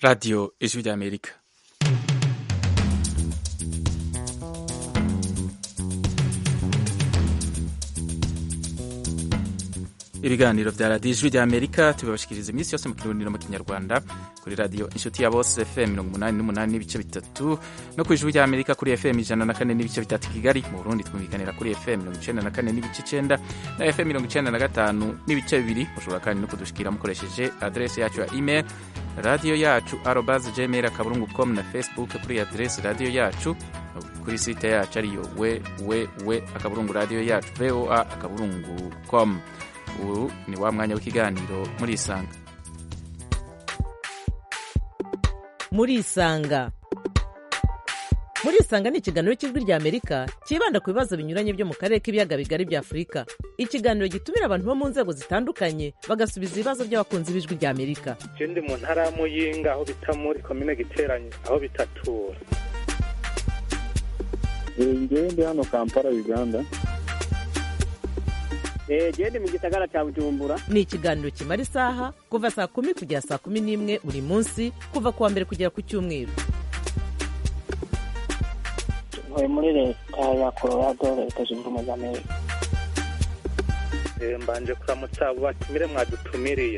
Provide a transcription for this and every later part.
Radio Ijwi ry'Amerika ibiganiro vya radiyo ijwi ry'amerika tubibashikiriza iminsi yose mu kirundi no mu kinyarwanda kuri radiyo inshuti ya bose fm mirongo umunani n'umunani n'ibice bitatu no ku ijwi ry'amerika kuri fm ijana na kane n'ibice bitatu kigali mu burundi twumvikanira kuri fm mirongo icenda na kane n'ibice icenda na fm mirongo icenda na gatanu n'ibice bibiri mushobora kandi no kudushikira mukoresheje adresi yacu ya email radiyo yacu arobas gmail akaburungu com na facebook kuri adresi radiyo yacu kuri site yacu ariyo we we we akaburungu radiyo yacu voa akaburungu com ubu ni wa mwanya w'ikiganiro muri isanga muri isanga muri isanga ni ikiganiro cy'ijwi rya amerika cyibanda ku bibazo binyuranye byo mu karere k'ibiyaga bigari bya afurika ikiganiro gitumira abantu bo mu nzego zitandukanye bagasubiza ibibazo by'abakunzi b'ijwi rya amerika je ndi mu ntara ya muyinga aho bita muri komine giteranye aho bitatura ngewe ndi hano kampala uganda genda mu gisagara cya bujumbura ni ikiganiro kimara isaha kuva saa kumi kugera saa kumi n'imwe buri munsi kuva ku wa mbere kugera ku cyumweru ntuye muri leta ya colorado leta zunze ubumwe za amerika Eh, mbanje kuramutsa abo batumire mwadutumiriye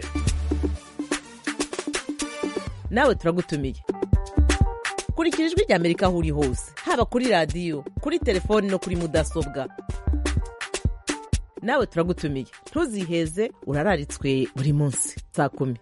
nawe turagutumiye kurikira ijwi rya amerika aho uri hose haba kuri radiyo kuri telefoni no kuri mudasobwa nawe turagutumiye ntuziheze urararitswe buri munsi saa kumi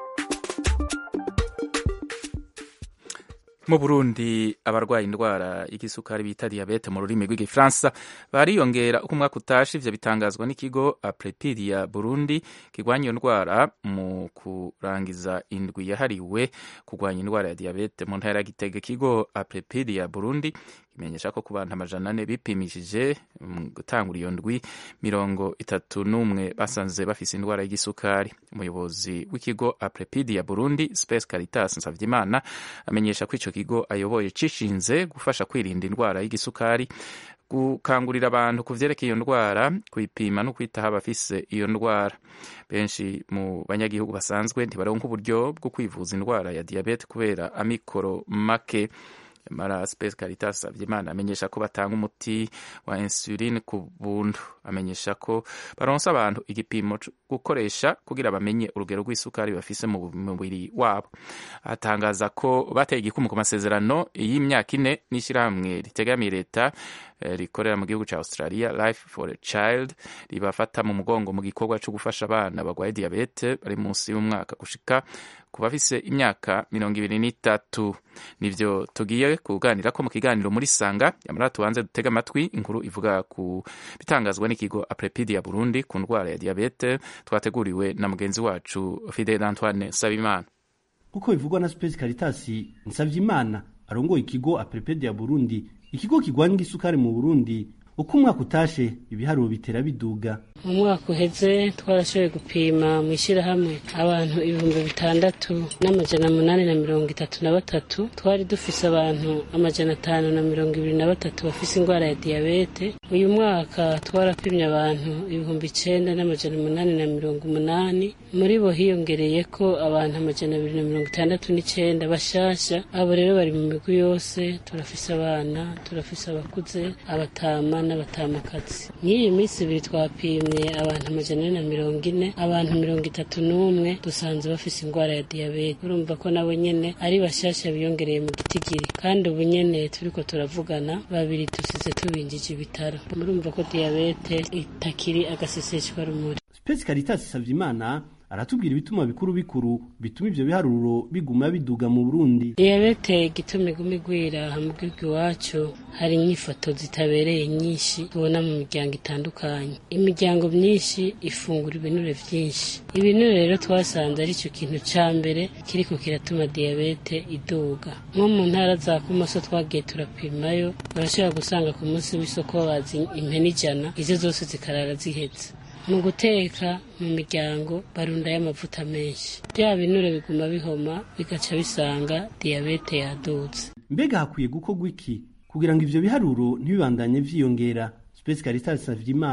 mu burundi abarwaye indwara y'igisukari bita diyabete mu rurimi rw'igifaransa bariyongera uko umwaka utashe ivyo bitangazwa n'ikigo aprepidia burundi kirwanya iyo ndwara mu kurangiza indwi yahariwe kurwanya indwara ya diyabete mu ntara ya gitega ikigo aprepidia burundi kimenyesha ko ku bantu amajana ane bipimishije mu gutangura iyo ndwi mirongo itatu n'umwe basanze bafise indwara y'igisukari umuyobozi w'ikigo aprepidia burundi space caritas nsavyimana amenyesha ko ico kigo ayoboye cishinze gufasha kwirinda indwara y'igisukari gukangurira abantu ku vyerekeye iyo ndwara kuyipima no kwitaho abafise iyo ndwara benshi mu banyagihugu basanzwe ntibaronka uburyo bwo kwivuza indwara ya diyabete kubera amikoro make mara space caritas savyimana amenyesha ko batanga umuti wa insuline ku buntu amenyesha ko baronsa abantu igipimo co gukoresha kugira bamenye urugero rw'isukari bafise mu mubiri wabo atangaza ko bateye igikumu ku masezerano y'imyaka ine n'ishyirahamwe ritegamiye leta eh, rikorera mu gihugu ca australia life for a child ribafata mu mugongo mu gikorwa co gufasha abana bagwaye diyabete bari munsi y'umwaka gushika ku bafise imyaka mirongo ibiri n'itatu nivyo tugiye kuganira ko mu kiganiro muri sanga yamara tubanze dutega amatwi inkuru ivuga ku bitangazwa n'ikigo aprepidia burundi ku ndwara ya diyabete twateguriwe na mugenzi wacu fidel antoine sabimana kuko bivugwa na Space Caritas Nsavyimana arongoye ikigo Aprepedia Burundi ikigo kigwanya isukari mu Burundi uko umwaka utashe ibiharuro bitera biduga mu mwaka uheze twarashoboye gupima mu ishyirahamwe abantu ibihumbi bitandatu n'amajana munani na mirongo itatu na batatu twari dufise abantu amajana atanu na mirongo ibiri na batatu bafise indwara ya diyabete uyu mwaka twarapimye abantu ibihumbi icenda n'amajana umunani na mirongo umunani muri bo hiyongereye ko abantu amajana abiri na mirongo itandatu n'icenda bashasha abo rero bari mu migwi yose turafise abana turafise abakuze abatama n'abatamakazi nk'iyi minsi ibiri twapimye abantu amajana ane na mirongo ine abantu mirongo itatu n'umwe dusanze bafise indwara ya diyabete urumva ko nabo nyene ari bashasha biyongereye mu gitigiri kandi ubu nyene turiko turavugana babiri dusize tubinjije ibitaro murumva ko diyabete itakiri agaseseshwa rumuri Space Caritas Savyimana aratubwira ibituma bikuru bikuru bituma ivyo biharuro biguma biduga mu Burundi diyabete igituma iguma igwira mu gihugu iwacu hari inyifato zitabereye nyinshi tubona mu miryango itandukanye imiryango myinshi ifungura ibinure vyinshi ibinure rero twasanze ari cyo kintu ca mbere kiriko kiratuma diyabete iduga nko mu ntara za kumoso twagiye turapimayo urashobora gusanga ku munsi w'isoko bazi impene ijana izo zose zikarara zihetse mu guteka mu miryango barundayo amavuta menshi bya binure biguma bihoma bigaca bisanga diyabete yadutse mbega hakwiye gukorwa iki kugira ngo ivyo biharuro ntibibandanye vyiyongera Space Caritas Savyimana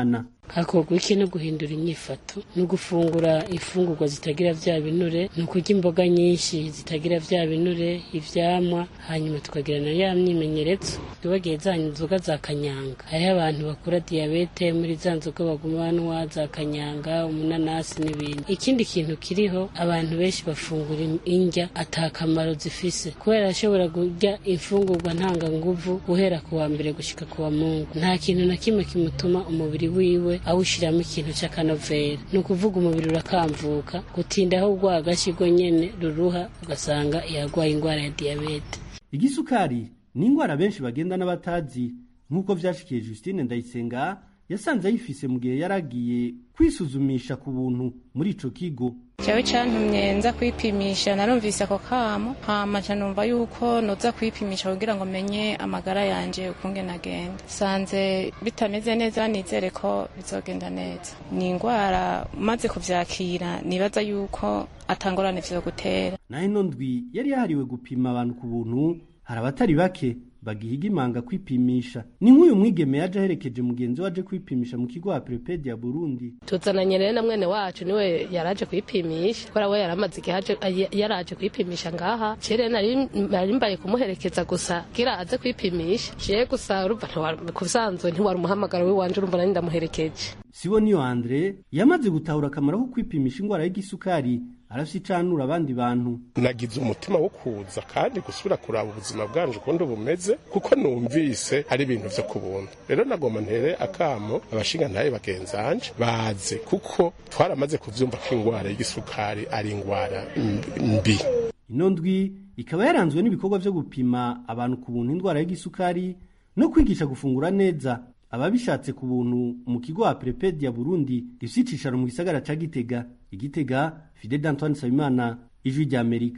hakorwa iki no guhindura inyifato ni ugufungura ifungurwa zitagira vya binure ni ukurya imboga nyinshi zitagira vya binure ivyamwa hanyuma tukagira na ya myimenyerezo twibagiye za nzoga za kanyanga hariho abantu bakura diyabete muri za nzoga baguma banywa za kanyanga umunanasi n'ibindi ikindi kintu kiriho abantu benshi bafungura indya ata kamaro zifise kubera ashobora kurya imfungurwa ntanganguvu guhera ku wa mbere gushika ku wa mungu nta kintu na kimwe kimutuma umubiri wiwe awushiramo ikintu c'akanovera ni ukuvuga umubiri urakamvuka gutindaho urwagashirwo nyene ruruha ugasanga yagwaye ingwara ya diyabete igisukari ni ingwara benshi bagenda n'abatazi nk'uko vyashikiye Justine Ndayisenga yasanze ayifise mu gihe yaragiye kwisuzumisha ku buntu muri ico kigo jewe cantumye nza kwipimisha narumvise ako kamo hama nca numva yuko noza kwipimisha kugira ngo menye amagara yanje ukunge nagenda sanze bitameze neza nizere ko bizogenda neza ni ingwara maze kuvyakira nibaza yuko atangorane vyo gutera naho ino ndwi yari yahariwe gupima abantu ku buntu hari abatari bake bagihiga imanga kwipimisha ni nk'uyu mwigeme yaje aherekeje mugenzi we aje kwipimisha mu kigo aprepedi ya burundi tuzananye rero na mwene wacu niwe yaraje kwipimisha kubera we yaramaze igihe aje- ay- yaraje kwipimisha ngaha cere nari nari mbaye kumuherekeza gusa gira aze kwipimisha je gusa urumva ntiwari- ku bisanzwe ntiwari umuhamagaro w'iwanje urumva nari ndamuherekeje sibo niyo andre yamaze gutahura akamaro ko kwipimisha ingwara y'igisukari arafise icanura abandi bantu nagize umutima wo kuza kandi gusubira kuraba ubuzima bwanje ukundi bumeze kuko numvise ari ibintu vyo ku buntu rero nagomba ntere akamo abashingantahe bagenzanje baze kuko twaramaze kuvyumva ko ingwara y'igisukari ari ingwara mbi ino ndwi ikaba yaranzwe n'ibikorwa vyo gupima abantu ku buntu indwara y'igisukari no kwigisha gufungura neza ababishatse ku buntu mu kigo aprepedi ya burundi gifise icicaro mu gisagara ca gitega igitega fide d'antoine nsabimana ijwi ry'amerika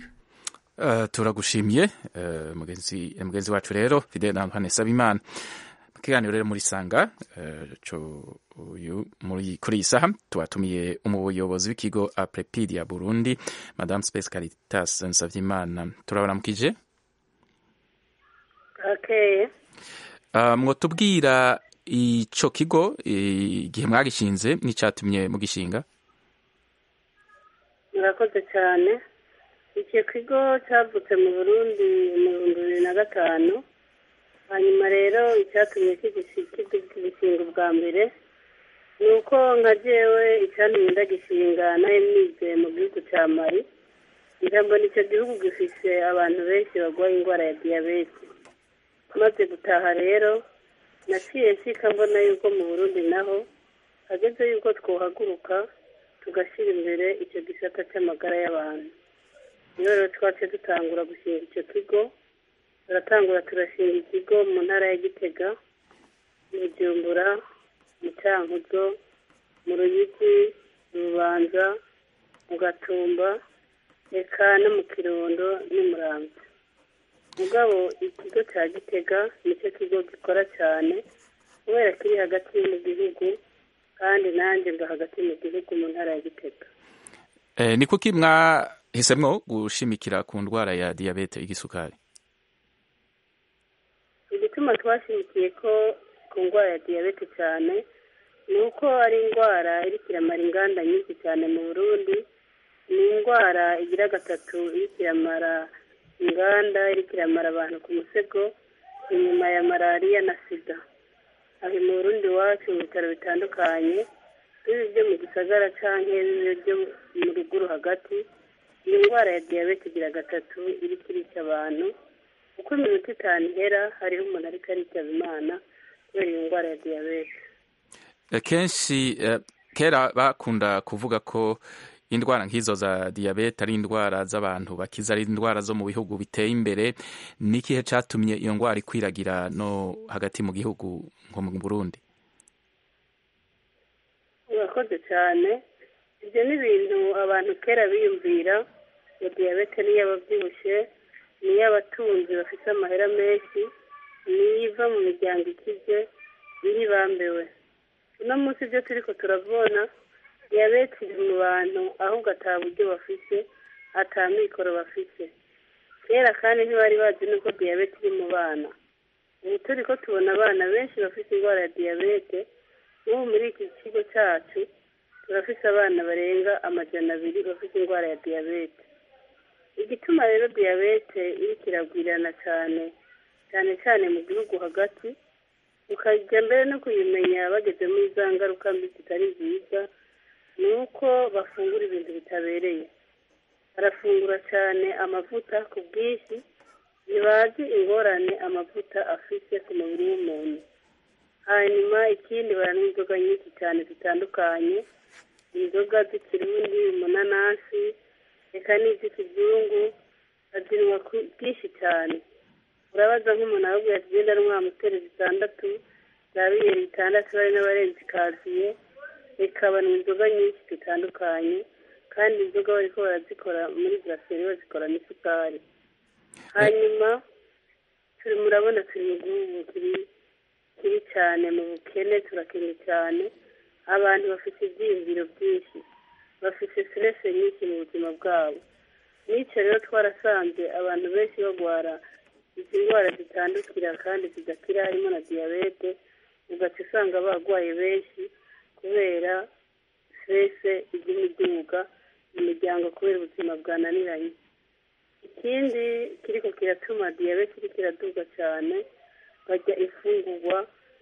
Uh, turagushimiye uh, mugenzi mugenzi wacu rero Fidel Antoine Sabimana mu kiganiro rero muri sanga uh, co uyu muri kuri iyi saha tubatumiye umuyobozi w'ikigo Aprepidia Burundi Madame Space Caritas Nsavyimana turabaramukije okay uh, mwotubwira ico kigo igihe mwagishinze n'icatumye mugishinga murakoze cyane icyo kigo cyavutse mu burundi mu bihumbi bibiri na gatanu hanyuma rero icyatumye kigishinga ubwa mbere ni uko nka jewe icyatumye ndagishinga nayo nize mu gihugu cya mari ijambo nicyo gihugu gifise abantu benshi barwaye indwara ya diyabete maze gutaha rero naciye nshika mbona yuko mu burundi naho hageze yuko twohaguruka tugashyira imbere icyo gisata cy'amagara y'abantu niyo rero twace dutangura gushinga icyo kigo turatangura turashinga ikigo mu ntara ya gitega mu bujumbura mu cyankuzo mu ruyigi mu bubanza mu gatumba eka no mu kirundo n'umurambi mugabo ikigo cya gitega nicyo kigo gikora cyane kubera kiri hagati mu gihugu kandi nanjye mba hagati mu gihugu mu ntara ya gitega eh, ni kuki mwahisemwo gushimikira ku ndwara ya diyabete igisukari igituma twashimikiye ko ku ndwara ya diyabete cyane ni uko ari indwara iriko iramara inganda nyinshi cyane mu burundi ni indwara igira gatatu iriko iramara inganda iriko iramara abantu ku musego inyuma ya malariya na sida aho mu burundi iwacu mu bitaro bitandukanye bibi byo mu gisagara canke bibi byo mu ruguru hagati iyi ndwara ya diyabete igira gatatu iriko irica abantu uko iminota itanu ihera hariho umuntu ariko aritaba imana kubera iyo ndwara ya diyabete Eh, kenshi eh, kera bakunda kuvuga ko indwara nk'izo za diyabete ari indwara z'abantu bakiza ari indwara zo mu bihugu biteye imbere ni ikihe catumye iyo ndwara ikwiragira no hagati mu gihugu nko mu burundi urakoze cyane ibyo ni ibintu abantu kera biyumvira ngo diyabete niyo ababyibushye niyo abatunzi bafite amahera menshi niyo iva mu miryango ikize niyo ibambewe uno munsi ibyo turi ko turavuna diyabete iri mu bantu ahubwo ata buryo bafite ata mikoro bafite kera kandi ntibari bazi nuko diyabete iri mu bana ubu turi ko tubona abana benshi bafite indwara ya diyabete n'ubu muri iki kigo cyacu turafise abana barenga amajana abiri bafite indwara ya diyabete igituma rero diyabete iriko iragwirana cyane cyane cyane mu gihugu hagati ukajya mbere no kuyimenya bageze muri za ngaruka mbi zitari nziza ni uko bafungura ibintu bitabereye barafungura cyane amavuta ku bwinshi ntibazi ingorane amavuta afite ku mubiri w'umuntu hanyuma ikindi baranywa inzoga nyinshi cyane zitandukanye inzoga z'ikirundi umunanasi reka n'iz'ikizungu bazinywa ku bwinshi cyane urabaza nk'umuntu arabwira ati genda anywa amusiteri zitandatu za bibiri bitandatu bari n'abarenze ikaziye reka banywa inzoga nyinshi zitandukanye kandi inzoga bariko barazikora muri buraseri bazikora n'isukari hanyuma turi murabona turi mu gihugu kiri kiri cyane mu bukene turakennye cyane abantu bafite ibyiyumviro byinshi bafite siterese nyinshi mu buzima bwabo n'icyo rero twarasanze abantu benshi bagwara izi ndwara zitandukira kandi zidakira harimo na diyabete ugaca usanga barwaye benshi kubera siterese iguma iduga mu miryango kubera ubuzima bwananiranye ikindi kiriko kiratuma diyabete iriko iraduga cyane barya imfungurwa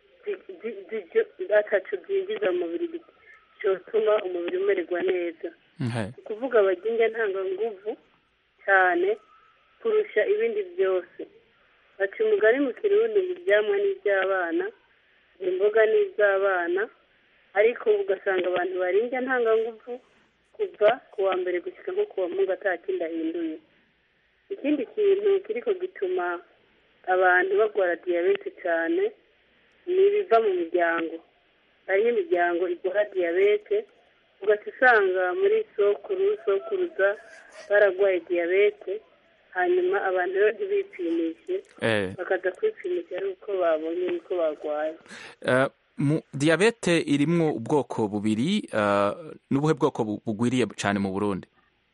ataco byinjiza mu mubiri cyotuma umubiri umererwa neza ni ukuvuga barya indya ntanganguvu cyane kurusha ibindi byose baca umugani mu kirundi ngo ibyamwa n'iby'abana imboga n'iz'abana ariko ugasanga abantu barinda ntanganguvu kuva ku wa mbere gushyika nko ku wa mungu atakindi ahinduye ikindi kintu kiriko gituma abantu barwara diyabete cyane ni ibiva mu miryango hariho imiryango igwara diyabete ugaca usanga muri sokuru sokuruza baragwaye diyabete hanyuma abantu rero ntibipimishe bakaza kwipimisha ari uko babonye yuko barwaye diyabete irimwo ubwoko bubiri n'ubuhe bwoko bugwiriye cyane mu burundi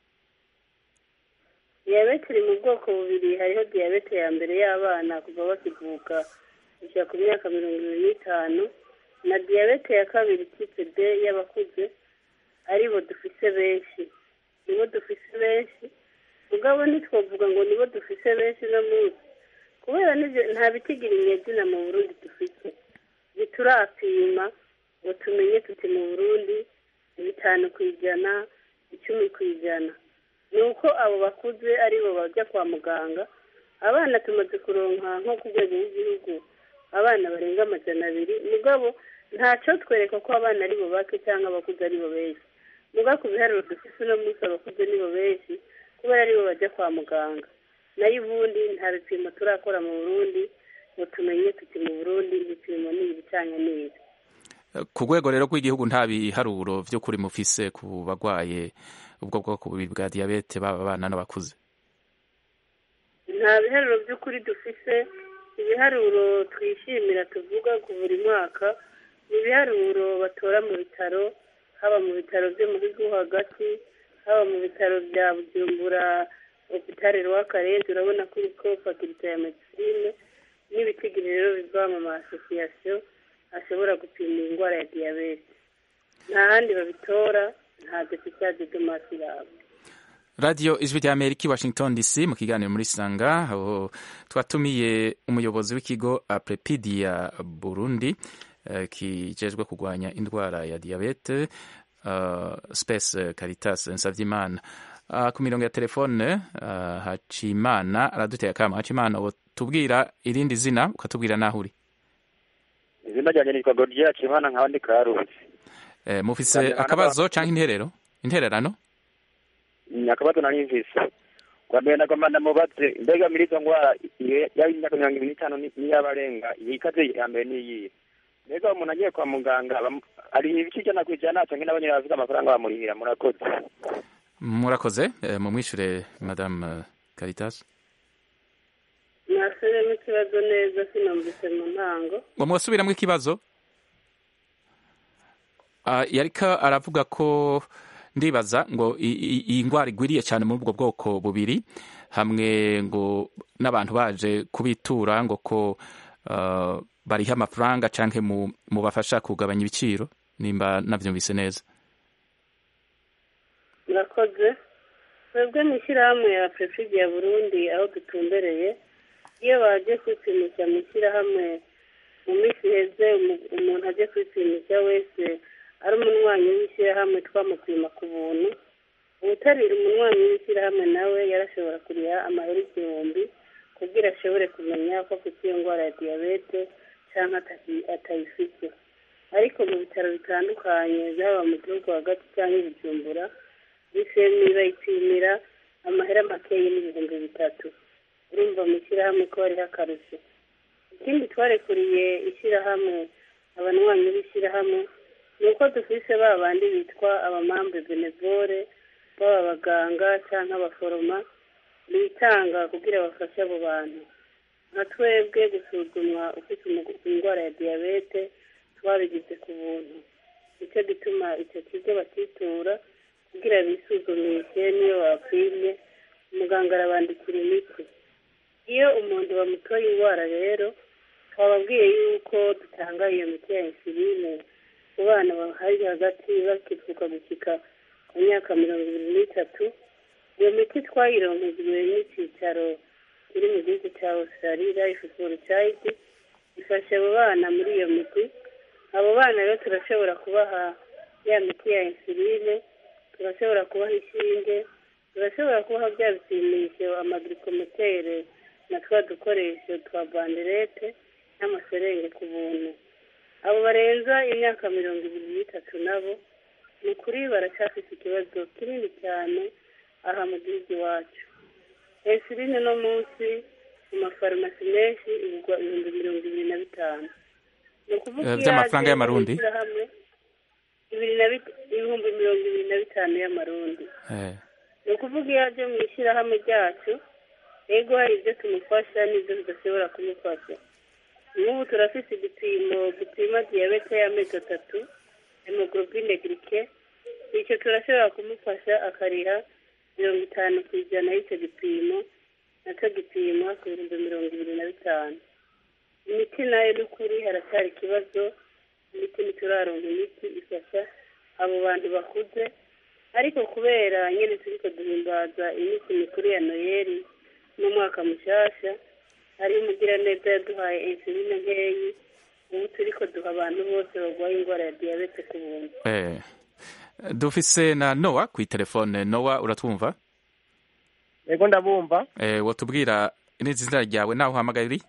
diyabete iri mu bwoko bubiri hariho diyabete ya mbere y'abana kuva bakivuka kugera ku myaka mirongo irindwi n'itanu na diyabete ya kabiri tipe d y'abakuze aribo dufise benshi nibo dufise benshi mugabo ntitwavuga ngo nibo dufise benshi no munsi kubera nta bitigira inyezina mu burundi dufite ntiturapima ngo tumenye tuti mu burundi bitanu ku ijana icumi ku ijana ni uko abo bakuze aribo bajya kwa muganga abana tumaze kuronka nko ku rwego rw'igihugu abana barenga amajana abiri mugabo ntacyo twereka ko abana aribo bake cyangwa abakuze aribo benshi mugabo ku biharuro dufite uno munsi abakuze nibo benshi kubera aribo bajya kwa muganga nayo ubundi nta bipimo turakora mu burundi ngo tumenye tuti mu burundi ibipimo ni ibicanye neza ku rwego rero rw'igihugu nta biharuro by'ukuri mufise ku bagwaye ubwo bwoko bubiri bwa diyabete baba abana n'abakuze nta biharuro by'ukuri dufise ibiharuro twishimira tuvuga ku buri mwaka ni ibiharuro batora mu bitaro haba mu bitaro byo mu gihugu hagati haba mu bitaro bya bujumbura hopitale rw'akarere urabona ko uriko fakirite ya medisine n'ibitigiri rero biva mu ma asosiyasiyo ashobora gupima indwara ya diyabete nta handi babitora nta deputade de masi yabo radiyo ijwi rya amerika i washington dc mu kiganiro muri sanga aho twatumiye umuyobozi w'ikigo aprepidia burundi uh, kijejwe kurwanya indwara ya diyabete uh, space caritas nsavyimana uh, ku mirongo ya telefone uh, hacimana araduteye akama hacimana tubwira irindi zina ukatubwira naho uri izina ryanjye nitwa godiya hacimana nkaba ndi karusi eh, mufise akabazo canke interero intererano akabazo nari mvise kwa mbere nagomba ndamubaze mbega muri izo ndwara yaba imyaka mirongo ibiri n'itanu n'iy'abarenga iyikaze ya mbere n'iyihe mbega umuntu agiye kwa muganga ari ibice ijana ku ijana canke n'abanyene bafite amafaranga bamurihira murakoze murakoze mumwishure madame caritas nasubiremo ikibazo neza sinumvise mu ntango ngo mwasubiramwo ikibazo yariko aravuga ko ndibaza ngo iyi ndwara igwiriye cyane muri ubwo bwoko bubiri hamwe ngo n'abantu baje kubitura ngo ko bariha amafaranga canke mu mubafasha kugabanya ibiciro nimba navyumvise neza murakoze twebwe mu ishyirahamwe ya prefidi ya burundi aho dutumbereye iyo baje kwipimisha mu ishyirahamwe mu minsi iheze umu- umuntu aje kwipimisha wese ari umunywanyi w'ishyirahamwe twamupima ku buntu uwutarira umunywanyi w'ishyirahamwe nawe yarashobora kuriha amahera igihumbi kugira ashobore kumenya ko afite iyo ndwara ya diyabete cyangwa ataki- atayifite ariko mu bitaro bitandukanye byaba mu gihugu hagati cyangwa i bujumbura bisemi bayipimira amahera makeya n'ibihumbi bitatu urumva mu ishyirahamwe ko hariho akarusho ikindi twarekuriye ishyirahamwe abanywanyi b'ishyirahamwe ni uko dufise ba bandi bitwa abamambe benevore baba abaganga cyangwa abaforoma bitanga kugira bafashe abo bantu nka twebwe gusuzumwa ufite umu- indwara ya diyabete twabigize ku buntu nicyo gituma icyo kigo bakitura kugira bisuzumishe niyo bapimye umuganga arabandikira imiti iyo umuntu bamutoye indwara rero twababwiye yuko dutanga iyo miti ya insuline ku bana bahari hagati bakivuka gushyika ku myaka mirongo ibiri n'itatu iyo miti twayironkejwe n'icyicaro kiri mu gihugu cya australia life for child ifasha abo bana muri iyo miti abo bana rero turashobora kubaha ya miti ya insuline turashobora kubaha inshinge turashobora kubaha bya bipimisho amagirikometere na twa dukoresho twa banderete n'amaserenge ku buntu abo barenza imyaka mirongo ibiri n'itatu nabo ni ukuri baracyafite ikibazo kinini cyane aha mu gihugu iwacu insuline no munsi mu mafarumasi menshi igurwa ibihumbi mirongo ibiri na bitanu ni ukuvuga Eh, iyo by'amafaranga yaje y'amarundi? mu ishyirahamwe, ibiri na bit- ibihumbi mirongo ibiri na bitanu y'amarundi Eh, ni ukuvuga iyo aje mu ishyirahamwe ryacu ego hari ibyo tumufasha n'ibyo tudashobora kumufasha nk'ubu turafite igipimo gipima diyabete y'amezi atatu hemoglobine girike icyo turashobora kumufasha akariha mirongo itanu ku ijana y'icyo gipimo nacyo gipima ku bihumbi mirongo ibiri na bitanu imiti nayo ni ukuri haracyari ikibazo imiti ntituraronka imiti ifasha abo bantu bakuze ariko kubera nyine turiko duhimbaza iminsi mikuru ya noyeli n'umwaka mushasha hariho umugiraneza yaduhaye insuline nkeyi ubu turiko duha abantu bose barwaye indwara ya diyabete ku buntu eh. dufise na nowa ku telefone nowa uratwumva yego ndabumva eh, wotubwira n'izina ryawe naho uhamagaye uri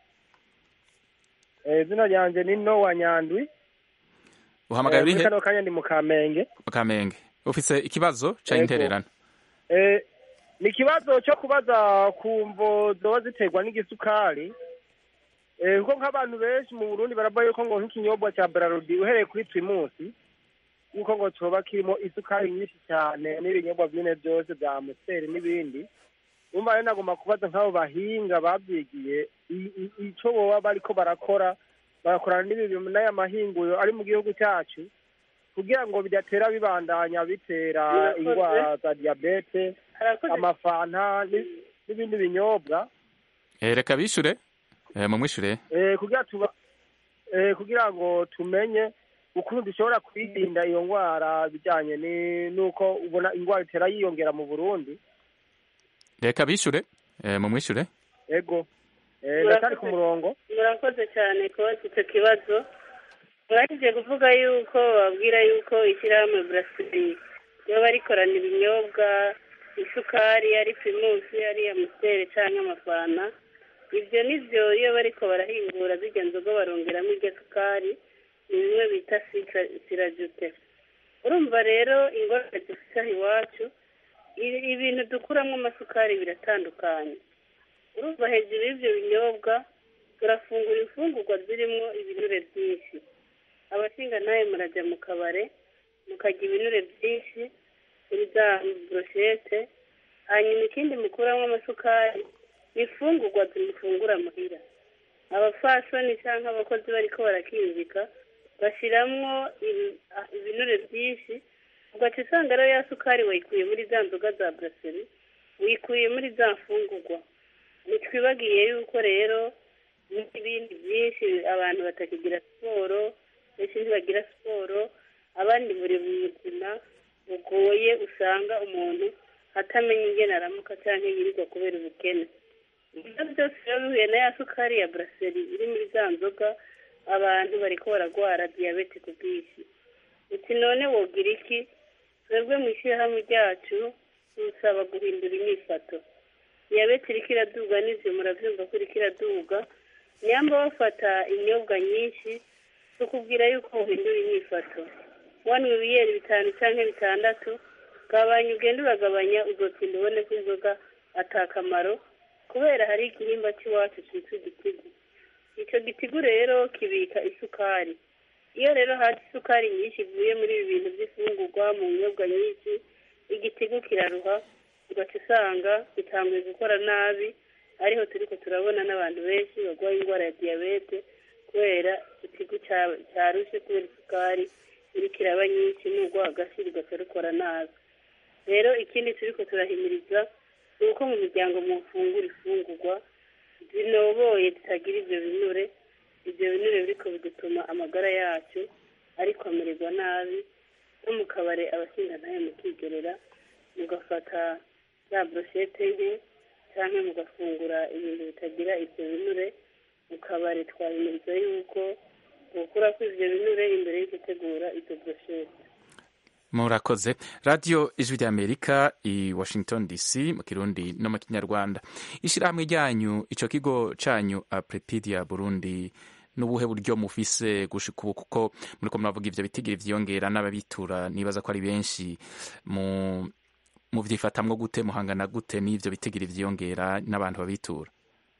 Eh, izina ryanjye ni nowa nyandwi uhamagaye Eh, uri muri he kano kanya ndi mu kamenge mu kamenge ufise ikibazo ca Yego. intererano Eh, ni ikibazo cyo kubaza ku mvo zoba ziterwa n'igisukari Eh, kuko nk'abantu benshi mu burundi baravuga yuko ngo nk'ikinyobwa cya brarudi uhereye kuri primusi yuko ngo coba kirimo isukari nyinshi cyane n'ibinyobwa bine byose bya amusiteri n'ibindi umva rero nagomba kubaza nk'abo bahinga babyigiye i- i- ico boba bariko barakora bagakorana n'ibi n'aya mahinguriro ari mu gihugu cyacu kugira ngo bidatera bibandanya bitera Murakoze. indwara za diyabete Harakoze. amafanta ni- n'ibindi binyobwa eh, reka bishure eh, mumwishure eh, kugira tuba eh, kugira ngo tumenye ukuntu dushobora kwirinda iyo ndwara bijyanye ni- n'uko ubona indwara itera yiyongera mu burundi reka bishure eh, mumwishure ego eh, ndacyari ku murongo murakoze cyane kubaza icyo kibazo mwaje kuvuga yuko babwira yuko ishyirahamwe burasiri riba rikorana ibinyobwa isukari ari primusi ari amusiteri cyangwa amafana ibyo nibyo iyo bariko barahingura zijya nzoga barongeramo iryo sukari ni bimwe bita sira- sirajute urumva rero ingorane dufite aha iwacu i- ibintu dukuramo amasukari biratandukanye urumva hejuru y'ibyo binyobwa turafungura imfungurwa zirimo ibinure byinshi abashinga nawe murajya mu kabare mukarya ibinure byinshi kuri za broshete hanyuma ikindi mukuramo amasukari ni imfungurwa zimufungura muhira abafasoni cyangwa abakozi bariko barakinjika bashiramwo ibi- ah, ibinure byinshi ugaca usanga rero ya sukari wayikuye muri za nzoga za braseri wikuye muri za mfungurwa ntitwibagiye yuko rero n'ibindi byinshi abantu batakigira siporo benshi ntibagira siporo abandi buri mu buzima bugoye usanga umuntu atamenya ingene aramuka cyangwa yirirwa kubera ubukene ibyo byose rero bihuye na ya sukari ya buraseri iri muri za nzoga abantu bariko baragwara diyabete ku bwinshi uti none wogira iki twebwe mu ishyirahamwe ryacu dusaba guhindura imyifato diyabete iriko iraduga n'ivyo muravyumva ko iriko iraduga nyamba bafata inyobwa nyinshi tukubwira yuko uhindura imyifato wanywa ibiyeri bitanu canke bitandatu gabanya ugenda uragabanya uzotinda ubone ko inzoga atakamaro kubera hari igihimba cy'iwacu cyitwa igitigu icyo gitigu rero kibika isukari iyo rero haje isukari nyinshi ivuye muri ibi bintu by'ifungurwa mu nyobwa nyinshi igitigu kiraruha ugaca usanga gitanguye gukora nabi ariho turiko turabona n'abantu benshi barwaye indwara ya diyabete kubera igitigu cya- cyarushe kubera isukari iriko iraba nyinshi n'ubwo hagati rugaca rukora nabi rero ikindi turiko turahimiriza ni uko mu miryango mufungura ifungurwa zinoboye zitagira ivyo binure ivyo binure biriko bidutuma amagara yacu ariko amererwa nabi no mu kabare abashingantahe mukigerera mugafata za broshete nke canke mugafungura ibintu bitagira ivyo binure mu kabare twahimiriza yuko gukurako ivyo binure imbere yo gutegura izo broshete murakoze radiyo ijwi ry'amerika i washington dc mu kirundi no mu kinyarwanda ishyirahamwe ryanyu icyo kigo cyanyu aprepidia burundi n'ubuhe buryo mufise gushika ubu kuko muriko muravuga ivyo bitigiri vyiyongera n'ababitura nibaza ko ari benshi mu muvyifatamwo gute muhangana gute n'ivyo bitigiri vyiyongera n'abantu babitura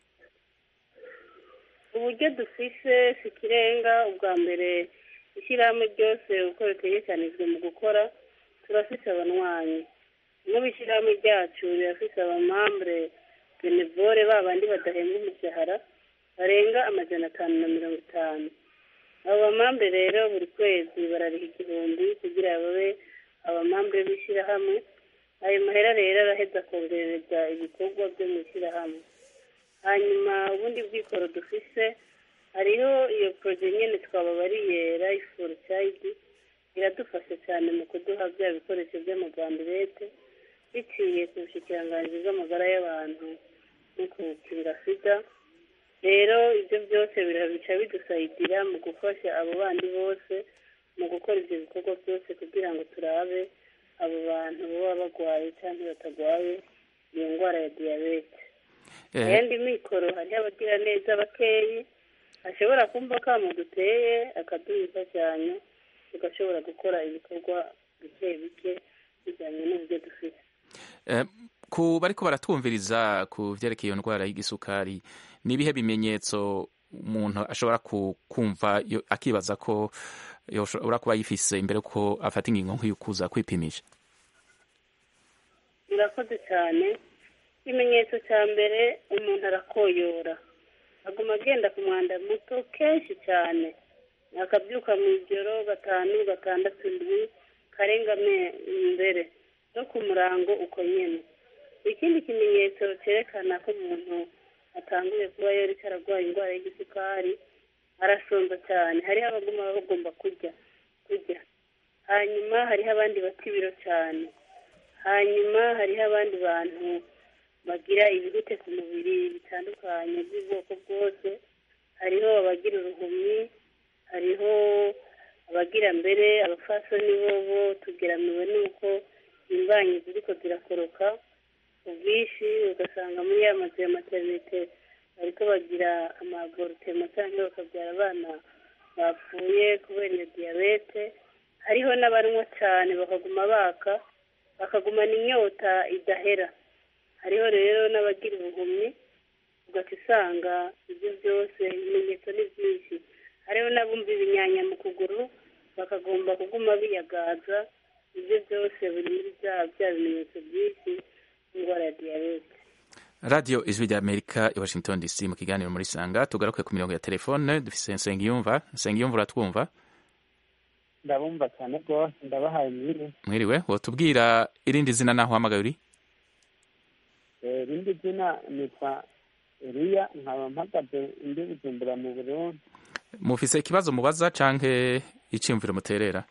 uburyo dufise si ikirenga ubwa mbere ishyirahamwe ryose uko ritegekanijwe mu gukora turafise abanywanyi nk'ubu ishyirahamwe ryacu rirafise abamambure benevore ba bandi badahembwa umushahara barenga amajana atanu na mirongo itanu abo bamambure rero buri kwezi barariha igihumbi kugira babe abamambure b'ishyirahamwe ayo mahera rero araheza kongerereza ibikorwa byo mu ishyirahamwe hanyuma ubundi bwikoro dufise hariho iyo poroje nyene twababariye life for child iradufasha cyane mu kuduha bya bikoresho by'amagambirete biciye ku bushikiranganji bw'amagara y'abantu no kukinga sida rero ibyo byose birabica bidusayidira mu gufasha abo bandi bose mu gukora ibyo bikorwa byose kugira ngo turabe abo bantu baba bagwaye cyangwa batagwaye iyo ndwara ya diyabete ayandi mikoro hariho abagira neza bakeyi ashobora kumva kamo duteye akaduha imfashanyo tugashobora gukora ibikorwa bike bike bijyanye n'uburyo dufite Eh, ku bariko baratwumviriza ku vyerekeye iyo ndwara y'igisukari ni ibihe bimenyetso umuntu ashobora ku- kumva yo- akibaza ko yoshobora kuba yifise imbere ko afata ingingo nk'iyo kuza kwipimisha murakoze cyane ikimenyetso cya mbere umuntu arakoyora aguma agenda ku mwanda muto kenshi cyane akabyuka mu ijoro gatanu gatandatu ndwi karenga me- imbere no ku murango uko nyene ikindi kimenyetso cyerekana ko umuntu atanguye kuba yariko ararwaye indwara y'igisukari arasonza cyane hariho abaguma bagomba kurya kurya hanyuma hariho abandi bata ibiro cyane hanyuma hariho abandi bantu bagira ibihute ku mubiri bitandukanye by'ubwoko bwose hariho abagira uruhumyi hariho abagira mbere abafasoni bobo tugeramiwe n'uko imbanyi ziriko zirakoroka ku bwinshi ugasanga muri ya mazu ya materinite bariko bagira amaborutema cyangwa bakabyara abana bapfuye kubera iyo diyabete hariho n'abanywa cyane bakaguma baka bakagumana inyota idahera hariho rero n'abagira ubuhumyi ugaca usanga ibyo byose ibimenyetso ni byinshi hariho n'abumva ibinyanya mu kuguru bakagomba kuguma biyagaza ibyo byose biri muri bya bya bimenyetso byinshi by'indwara ya diyabete radiyo ijwi rya amerika i washington dc mu kiganiro muri sanga tugaruke ku mirongo ya telefone dufise nsengiyumva nsengiyumva uratwumva ndabumva cyane rwose ndabahaye mwiri mwiriwe wotubwira irindi zina naho uhamagaye uri Eh, irindi zina nitwa eliya nkaba mpagaze ndi bujumbura mu burundi mufise ikibazo mubaza canke iciyumviro muterera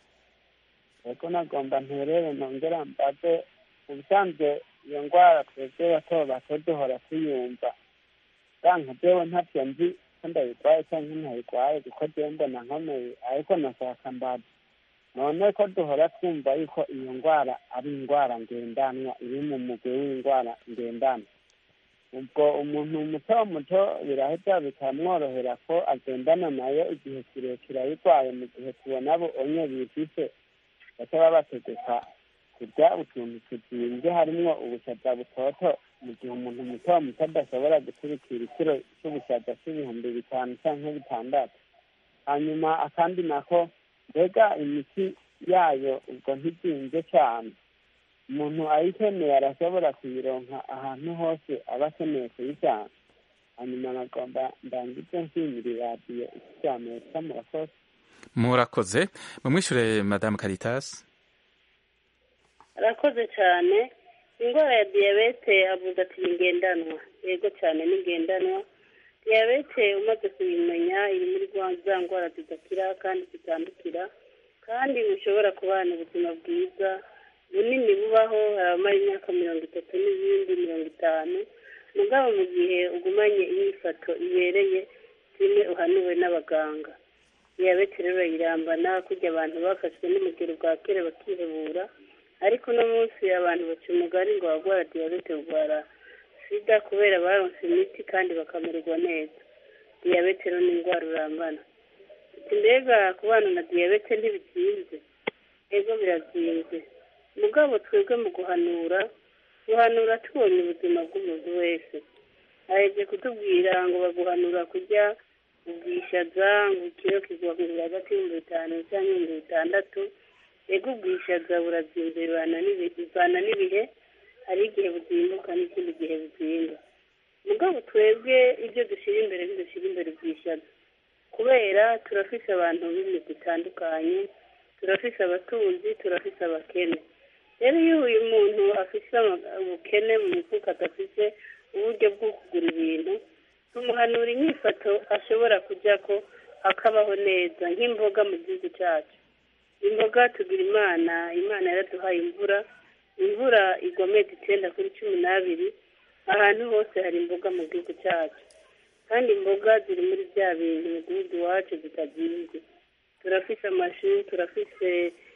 ego nagomba nterere nongera mbaze ubusanzwe iyo ndwara twebwe bato bato duhora tuyumva kanka jewe ntavyo nzi ko ndayirwaye canke ntayirwaye kuko jewe mbona nkomeye ariko nashaka mbaza none ko duhora twumva yuko iyo ndwara ari indwara ngendanwa iri mu mugwi w'indwara ngendanwa ubwo umuntu muto muto birahita bikamworohera ko agendana nayo igihe kirekire ayirwaye mu gihe tubona abo onye bifise baca babategeka kurya utuntu tuzinze harimwo ubushaza butoto mu gihe umuntu muto muto adashobora guturikira ikiro c'ubushaza c'ibihumbi bitanu canke bitandatu hanyuma akandi nako mbega imiti yayo ubwo ntizinze cane umuntu ayikeneye arashobora kuyironka ahantu hose aba akeneye kuyijana hanyuma nagomba ndangize nshimira iradiyo ifite amerika murakoze murakoze mumwishure madamu caritas arakoze cyane indwara ya diyabete avuga ati ni ngendanwa yego cyane ni ngendanwa diyabete umaze kuyimenya iri muri za ndwara zidakira kandi zitandukira kandi ntushobora kubana ubuzima bwiza bunini bubaho hari abamara imyaka mirongo itatu n'izindi mirongo itanu mugabo mu gihe ugumanye imyifato ibereye zimwe uhanuwe n'abaganga diyabete rero irambana kujya abantu bafashwe n'umugero bwa kera bakihebura ariko uno munsi abantu baca umugari ngo abagwara diyabete barwara sida kubera baronse imiti kandi bakamererwa neza diyabete rero ni indwara urambana mbega kubana na diyabete ntibizinze ego birazinze mugabo twebwe mu guhanura guhanura tubonye ubuzima bw'umuntu wese arebye kutubwira ngo baguhanura kurya ubwishaza ngo ikiro kigwa hagati y'ibihumbi bitanu cyangwa ibihumbi bitandatu ego ubwishaza burazinze bivana n'ibihe hari igihe buzimbuka n'ikindi gihe buzimba mugabo twebwe ibyo dushyira imbere ntidushyira imbere ubwishaza kubera turafise abantu b'imigwi itandukanye turafise abatunzi turafise abakene rero iyo uyu muntu afise ubukene mu mifuka adafise uburyo bwo kugura ibintu tumuhanura inyifato ashobora kujya ko akabaho neza nk'imboga mu gihugu cyacu imboga tugira imana imana yaraduhaye imvura imvura igomeza icyenda kuri cumi n'abiri ahantu hose hari imboga mu gihugu cyacu kandi imboga ziri muri bya bintu mu gihugu iwacu zitazinze turafise amashu turafise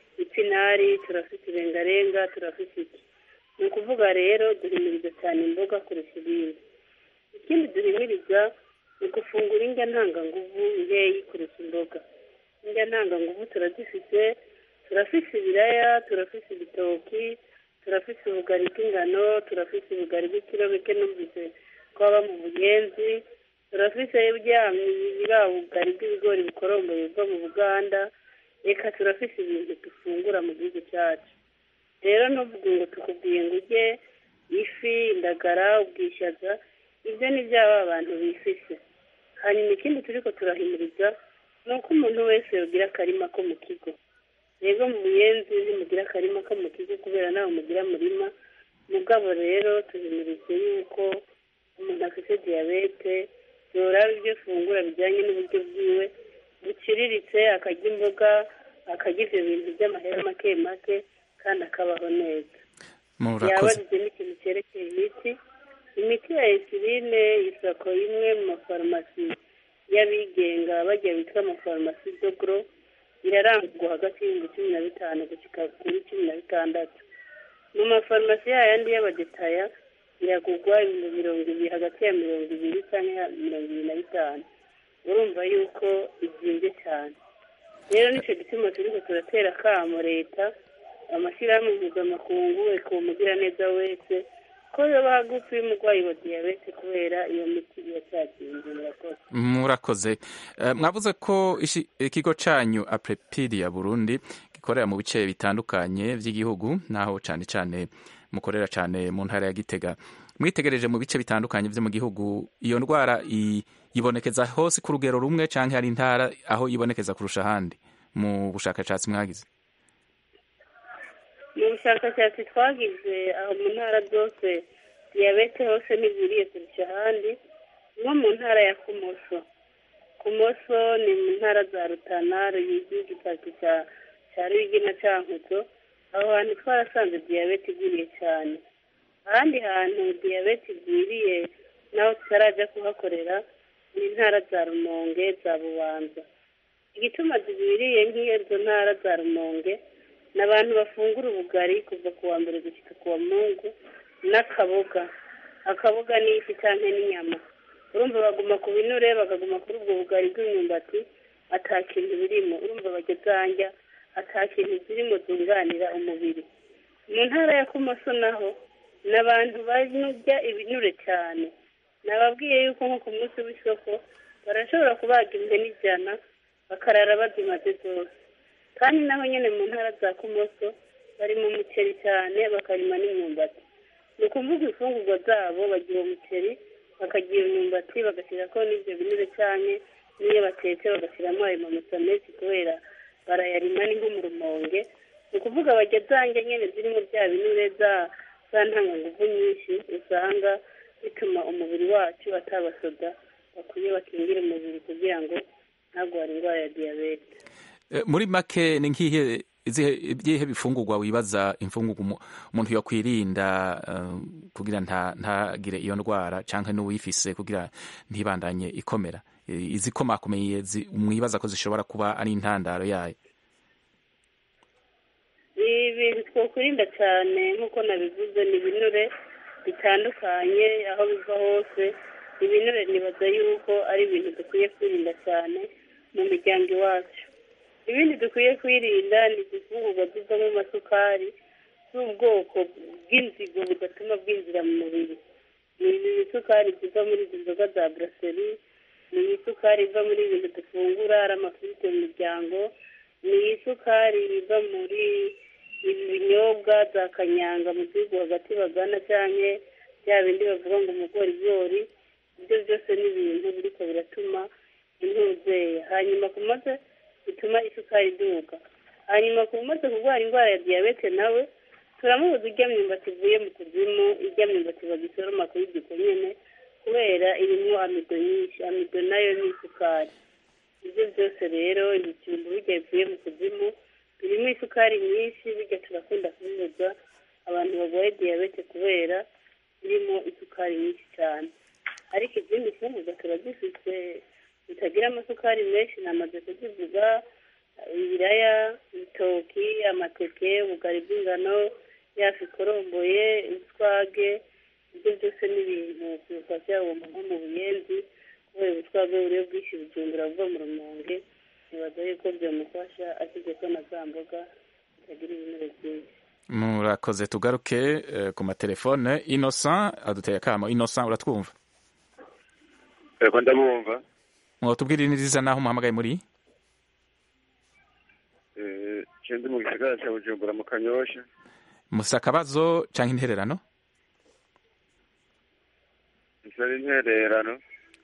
ipinari turafise irengarenga turafise iki ni ukuvuga rero duhimiriza cyane imboga kurusha ibindi ikindi duhimiriza ni gufungura indya ntanganguvu nkeyi kurusha imboga indya ntanganguvu turazifite turafise ibiraya turafise ibitoki turafise ubugari bw'ingano turafise ubugari bw'ikiro bike numvise ko baba mu bugenzi turafise buriya bugari bw'ibigori bukoromboye buva mu buganda reka turafise ibintu dufungura mu gihugu cyacu rero ntuvuge ngo tukubwiye ngo ujye ifi indagara ubwishaza ibyo ni byaba abantu bifise hanyuma ikindi turi ko turahimiriza ni uko umuntu wese yogira akarima ko mu kigo rero mu buyenzi ntimugira akarima ko mu kigo kubera nawe mugira murima mugabo rero tuhimirize yuko umuntu afite diyabete yoraba ibyo fungura bijyanye n'uburyo bwiwe buciriritse akarya imboga akarya ibyo bintu by'amahera make make kandi akabaho neza yabajije n'ikintu cyerekeye imiti imiti ya insuline isoko imwe mu mafarumasi y'abigenga bajya bitwa amafarumasi dogoro irarangurwa hagati y'ibihumbi cumi na bitanu gushyika kuri cumi na bitandatu mu mafarumasi yayandi y'abadetaya iragurwa ibihumbi mirongo ibiri hagati ya mirongo ibiri cyangwa mirongo ibiri na bitanu urumva yuko izinze cyane rero nicyo gituma turiko turatera akamo leta amashyirahamwe mpuzamakungu reka uwo mugiraneza wese ko yoba hagufi y'umurwayi wa diyabete kubera iyo miti iracyazinze murakoze murakoze mwavuze ko ikigo cyanyu aprepidi ya burundi gikorera mu bice bitandukanye by'igihugu naho cyane cyane mukorera cyane mu ntara ya gitega mwitegereje mu bice bitandukanye byo mu gihugu iyo ndwara yibonekeza hose ku rugero rumwe cyangwa hari intara aho yibonekeza kurusha ahandi mu bushakashatsi mwagize mu bushakashatsi twagize aho mu ntara zose diyabete hose ntigwiriye kurusha ahandi nko mu ntara ya kumoso kumoso ni mu ntara za rutana ruyigi igipaki cya cya ruyigi na cankuzo aho hantu twarasanze diyabete igwiriye cyane ahandi hantu diyabete igwiriye naho tutarajya kuhakorera ni intara za rumonge za bubanza igituma zigwiriye nk'izo ntara za rumonge ni abantu bafungura ubugari kuva ku wa mbere gushyika ku wa mungu n'akaboga akaboga n'ifi cyangwa n'inyama urumva baguma ku binure bakaguma kuri ubwo bugari bw'imyumbati ata kintu birimo urumva bagezanja ata kintu zirimo zunganira umubiri mu ntara ya kumoso naho ni abantu barya ibinure cyane nababwiye yuko nko ku munsi w'isoko barashobora kubaga impene ijana bakarara bazimaze zose kandi naho nyine mu ntara za kumoso bari mu muceri cyane bakarima n'imyumbati ni ukuvuga imfungurwa zabo bagira umuceri bakagira imyumbati bagashyirako n'ibyo binure cyane n'iyo batetse bagashyiramo ayo mamusa menshi kubera barayarima ni nko mu rumonge ni ukuvuga bajya zanjye nyine zirimo bya binure za za ntanganguvu nyinshi usanga bituma umubiri wacu atabasoda bakwiye bakingira umubiri kugira ngo ntagware indwara ya diyabete muri make ni nk'ihe ibyihe bifungurwa wibaza imfungurwa umuntu yakwirinda kugira ntagire iyo ndwara cyangwa n'uwifise kugira ntibandanye ikomera izikomakomeye mwibaza ko zishobora kuba ari intandaro yayo ibintu twakwirinda cyane nk'uko nabivuze ni ibinure bitandukanye aho biva hose ibinure nibaza yuko ari ibintu dukwiye kwirinda cyane mu miryango iwacu ibindi dukwiye kwirinda ni izifungurwa zivamo amasukari z'ubwoko bw'inzigo budatuma bwinjira mu mubiri ni ibisukari ziva muri izi nzoga za buraseri ni isukari iva muri ibintu dufungura ari amafiriti mu miryango ni isukari iva muri ibi binyobwa za kanyanga mu gihugu hagati bagana cyangwa bya bindi bavuga ngo umugorigori ibyo byose ni ibintu biriko biratuma intuzeya hanyuma ku maze bituma isukari iduga hanyuma ku maze kurwara indwara ya diyabete nawe turamubuza ijya myumbati ivuye mu kuzimu ijya myumbati bagisoroma kuri giko nyene kubera irimo amido nyinshi amido nayo ni isukari ibyo byose rero ibijumbu bijya bivuye mu kuzimu birimo isukari nyinshi bijya turakunda kubibuza abantu barwaye diyabete kubera birimo isukari nyinshi cyane ariko izindi fungurwa turazifite zitagira amasukari menshi namaze kuzivuga ibiraya ibitoki amateke ubugari bw'ingano yafi ikoromboye utwage ibyo byose ni ibintu bifasha umuntu nko mu buyenzi kubera ubutwage buriyo bwinshi bujumbura buva mu rumonge nibaza yuko byamufasha ashyize ko na za mboga zitagira ibinure byinshi murakoze tugaruke ku matelefone innocent aduteye akamo innocent uratwumva yego ndabumva mwatubwira neza naho umuhamagaye muri ndi mu gisagara cya bujumbura mu kanyosha musa akabazo cyangwa intererano isa intererano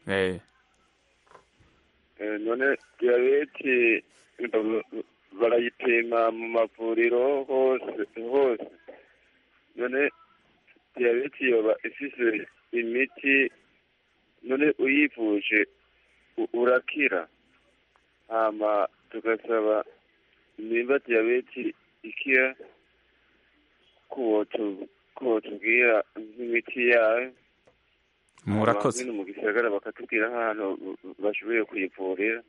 none diyabeti barayipima mu mavuriro hose hose none diyabeti yoba ifise imiti none uyivuje urakira hama tugasaba nimba diyabeti ikira ko tubwira nk'imiti yayo murakoze mu gisagara bakatubwira nk'ahantu bashoboye kuyivurira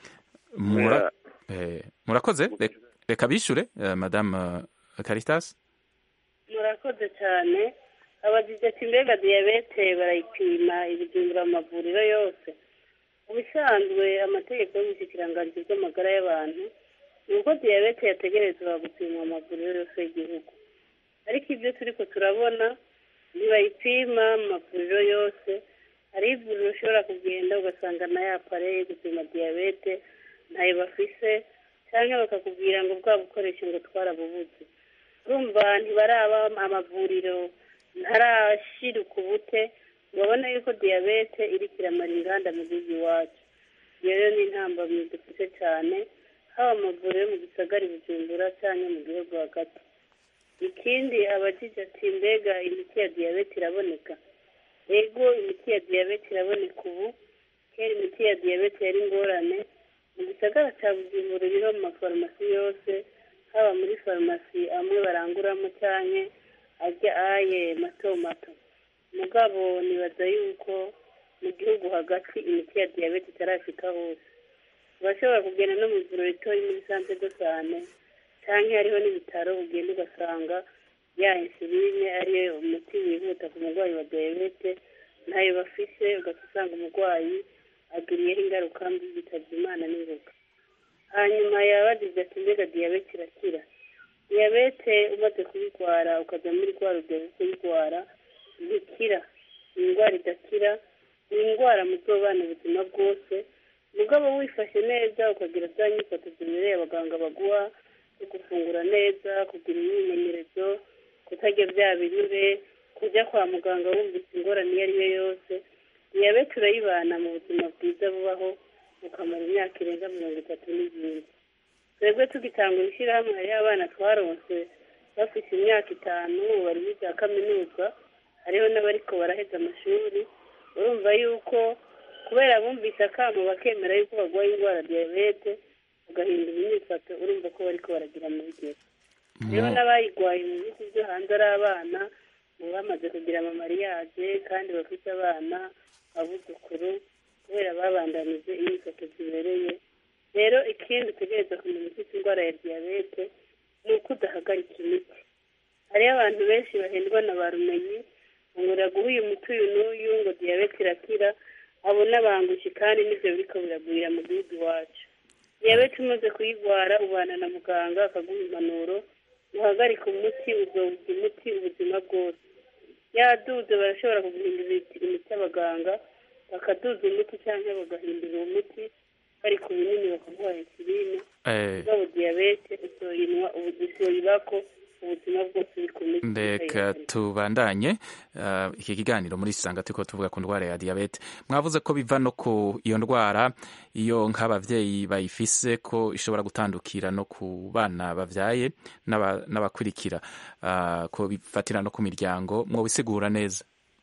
murakoze reka bishyure madamu caritas murakoze cyane abagize ati mbega diyabete barayipima ibijumbura mu mavuriro yose ubusanzwe amategeko y'umushyikirangantego bw'amagara y'abantu ni uko diyabete yategerezwa gupimwa mu mavuriro yose y'igihugu ariko ibyo turi ko turabona ntibayipima mu mavuriro yose hari ivuriro ushobora kugenda ugasanga na ya pareye gupima diyabete ntayo bafise cyangwa bakakubwira ngo bwa bukoresho ngo twarabubuze urumva ntibaraba amavuriro ntarashira ukubute babona yuko diyabete iri kiramara inganda mu gihugu iwacu iyo rero ni intambamyi dufite cyane haba amavuriro yo mu gisagara bujumbura cyangwa mu gihugu hagati ikindi abajije ati mbega imiti ya diyabete iraboneka ego imiti ya diyabete iraboneka ubu kera imiti ya diyabete yari ingorane mu gisagara cya bujumbura iriho mu mafarumasi yose haba muri farumasi amwe baranguramo cyane ajya aye mato mato mugabo nibaza yuko mu gihugu hagati imiti ya diyabete itarashika hose urashobora kugenda no mu ivuriro ritoya muri sante do sane cyangwa hariho n'ibitaro ugenda ugasanga ya insuline ariyo umuti wihuta ku murwayi wa diyabete ntayo bafise ugahita usanga umurwayi agiriyeho ingaruka mbi yitabye imana n'ingoga hanyuma yabagize ati mbega diyabete irakira diyabete umaze kuyirwara ukajya muri rwa rugero rwo kuyirwara ntikira ni indwara idakira ni indwara mu zobana ubuzima bwose mugabo wifashe neza ukagira za nyifato zibereye abaganga baguha zo gufungura neza kugira imyimenyerezo kutarya bya binure kujya kwa muganga wumvise ingorane iyo ari yo yose diyabete urayibana mu buzima bwiza bubaho ukamara imyaka irenga mirongo itatu n'izindi twebwe tugitangura ishyirahamwe hariho abana twaronse bafite imyaka itanu bari muri za kaminuza hariho n'abariko baraheza amashuri urumva yuko kubera bumvise akamo bakemera yuko barwaye indwara diyabete bagahindura imyifato urumva ko bariko baragira amahugiro rero n'abayirwaye mu bihugu byo hanze ari abana mu bamaze kugira amamariyaje kandi bafite abana abuzukuru kubera babandanije imyifato zibereye rero ikindi utegereza kumenya ufite indwara ya diyabete ni uko udahagarika imiti hariho abantu benshi bahendwa na ba rumenyi ngo uraguha uyu muti uyu n'uyu ngo diyabete irakira abo n'abangushi kandi nibyo biriko biragwira mu gihugu iwacu diyabete umaze kuyirwara ubana na muganga akaguha impanuro uhagarika umuti uzowuza umuti ubuzima bwose yaduze barashobora kuguhindura imiti y'abaganga bakaduza umuti cyangwa bagahindura uwo muti bari ku binini bakaguha insuline ubwabo diyabete uzoyinwa uzoyibako ubuzima bwose uri ku miti reka tubandanye uh, iki kiganiro muri sanga turiko tuvuga ku ndwara ya diyabete mwavuze ko biva no ku iyo ndwara iyo nk'abavyeyi bayifise ko ishobora gutandukira no ku bana bavyaye n'abakurikira uh, ko bifatira no ku miryango mwobisigura neza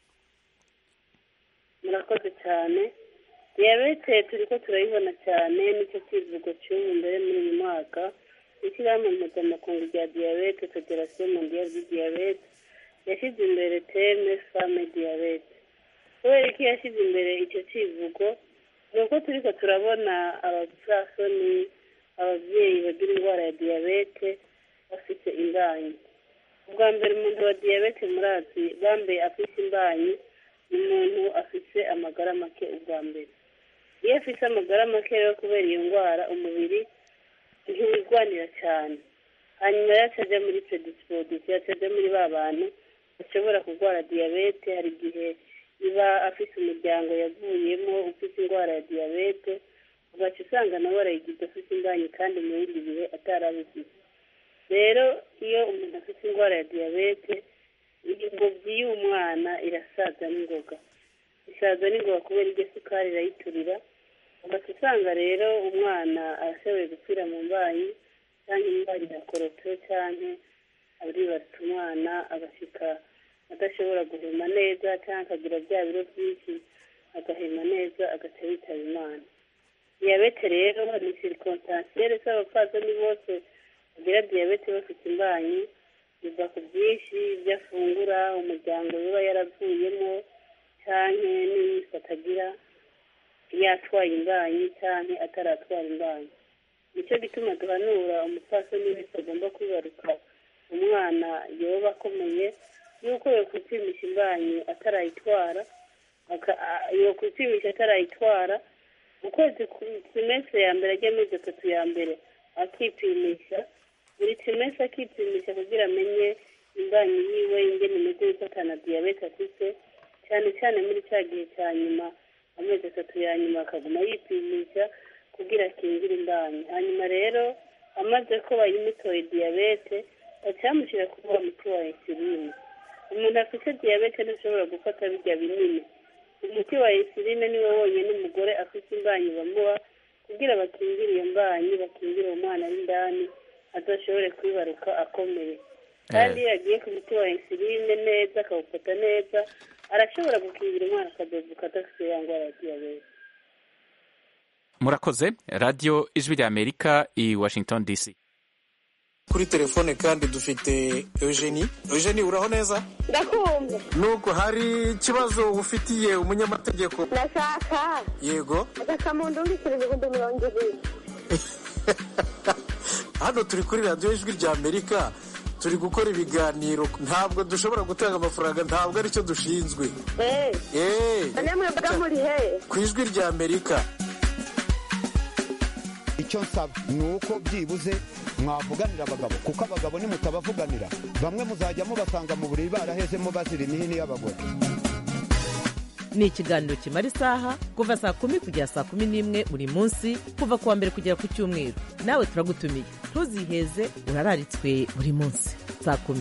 murakoze cyane diyabete turiko turayibona cyane nicyo kivugo cy'ubu mbere muri uyu mwaka ishyirahamwe mpuzamakungu rya diyabete federasiyo mondiyali di diyabete yashyize imbere teme fame diyabete kubera ko yashyize imbere icyo kivugo ni uko turiko turabona abapfasoni ababyeyi bagira indwara ya diyabete bafite imbanyi ubwa mbere umuntu wa diyabete murazi bambaye afite imbanyi ni umuntu afite amagara make ubwa mbere iyo afite amagara make rero kubera iyo ndwara umubiri ntiwirwanira cyane hanyuma yacu ajya muri predisposition yacu ajya muri ba bantu bashobora kurwara diyabete hari igihe iba afite umuryango yavuyemo ufite indwara ya diyabete ugaca usanga nawe arayigize afite imbanyi kandi mu bindi bihe atarabigize rero iyo umuntu afite indwara ya diyabete ingobyi y'umwana irasaza n'ingoga isaza n'ingoga kubera iryo sukari irayiturira ugaca usanga rero umwana arashoboye gupfira mu mbanyi cyangwa indwara irakorotse cyangwa aribarutse umwana agashyika adashobora guhema neza cyangwa akagira bya biro byinshi agahema neza agaca yitaba imana diyabete rero ni sirikontansiyere z'abapfasoni bose bagira diyabete bafite imbanyi biva ku byinshi ibyo afungura umuryango biba yaravuyemo cyangwa n'imyifato agira yatwaye imbanyi cyangwa ataratwara imbanyi nicyo gituma duhanura umupfasoni wese agomba kwibaruka umwana yoba akomeye yuko yakwipimisha imbanyi atarayitwara yakwipimisha atarayitwara ukwezi semestre ya mbere ajya amezi atatu ya mbere akipimisha buri semestre akipimisha kugira amenye imbanyi yiwe ingene imeze yuko atana diyabete afite cyane cyane muri cya gihe cya nyuma amezi atatu ya nyuma akaguma yipimisha kugira akingire imbanyi hanyuma rero amaze ko bayimutoye diyabete bacamushyira kuri wa muti wa insuline umuntu afite diyabete ntashobora gufata birya binini umuti wa insuline niwo wonyine umugore afite imbanyi bamuha kugira bakingire iyo mbanyi bakingire uwo mwana w'indani adashobore kwibaruka akomeye kandi iyo yagiye ku muti wa insuline neza akawufata neza arashobora gukingira umwana akadovuka adafite ya ndwara ya diyabete murakoze radiyo ijwi rya amerika i washington dc kuri telefone kandi dufite eugenie eugenie uraho neza ndakumva nuko hari ikibazo ufitiye umunyamategeko ndashaka yego agakamuntu mbikira ibihumbi mirongo ibiri hano turi kuri radiyo ijwi rya amerika turi gukora ibiganiro ntabwo dushobora gutanga amafaranga ntabwo aricyo dushinzwe eee namwe mbaga muri he ku ijwi rya amerika icyo nsaba ni uko byibuze mwavuganira abagabo kuko abagabo nimutabavuganira bamwe muzajya mubasanga mu buriri barahezemo bazira imihini y'abagore ni ikiganiro kimara isaha kuva saa kumi kugera saa kumi n'imwe buri munsi kuva ku wa mbere kugera ku cyumweru nawe turagutumiye ntuziheze urararitswe buri munsi saa kumi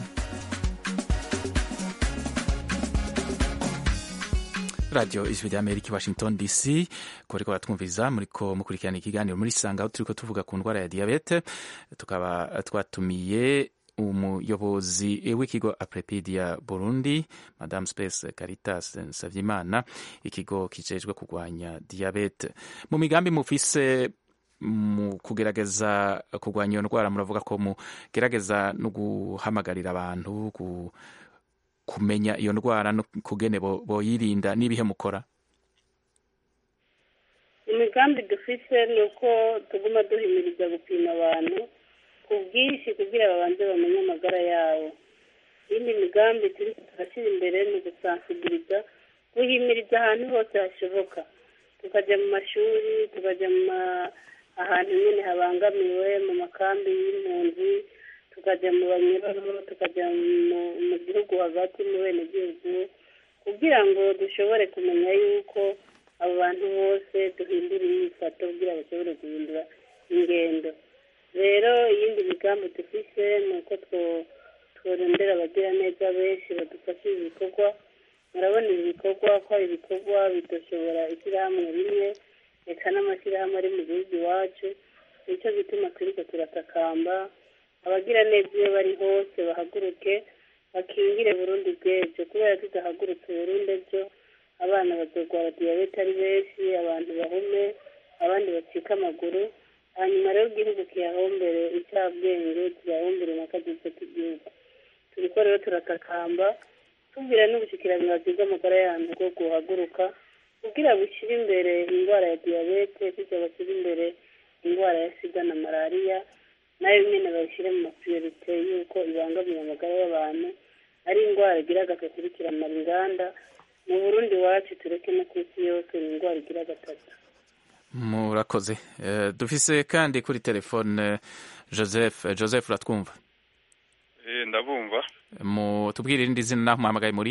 radiyo ijwi rya amerika i washington dc kuriko baratwumviriza muriko mukurikirana ikiganiro muri sanga aho turiko tuvuga ku ndwara ya diyabete tukaba twatumiye umuyobozi w'ikigo aprepedia burundi madame space caritas nsavyimana ikigo kijejwe kurwanya diyabete mu migambi mufise mu kugerageza kurwanya iyo ndwara muravuga ko mugerageza no guhamagarira abantu ku kumenya iyo ndwara no kugene boyirinda n'ibihe mukora imigambi dufite ni uko tuguma duhimiriza gupima abantu ku bwinshi kugira babanze bamenye amagara yabo iyindi migambi turi turashyira imbere ni ugusansibiliza guhimiriza ahantu hose hashoboka tukajya mu mashuri tukajya mu ahantu nyine habangamiwe mu makambi y'impunzi tukajya mu banyururu tukajya mu gihugu hagati mu bene gihugu kugira ngo dushobore kumenya yuko abo bantu bose duhindura imyifato kugira bashobore guhindura ingendo rero iyindi migambi dufite ni uko tworondera abagiraneza benshi badufasha ibi bikorwa murabona ibi bikorwa ko ari ibikorwa bidushobora ishyirahamwe rimwe reka n'amashyirahamwe ari mu gihugu iwacu nicyo gituma turiko turatakamba abagira neza iyo bari hose bahaguruke bakingire burundi bw'ejo kubera tudahagurutse burundi ejo abana bazorwara diyabete ari benshi abantu bahume abandi bacika amaguru hanyuma rero igihugu kiyahombere icyabwenge kiyahombere n'akagize k'igihugu turiko rero turatakamba tubwira n'ubushikiranganji bw'amagara y'abantu bwo guhaguruka kugira bushyire imbere indwara ya diyabete kugira bashyire imbere indwara ya sida na malariya nayo nyine bayishyire mu mapriorite y'uko ibangamiye amagara y'abantu ari indwara igira gagakurikirana inganda mu burundi iwacu tureke no ku isi yose ni indwara igira gatatu murakoze dufise kandi kuri telefone joseph joseph uratwumva ndabumva tubwire irindi zina naho muhamagaye muri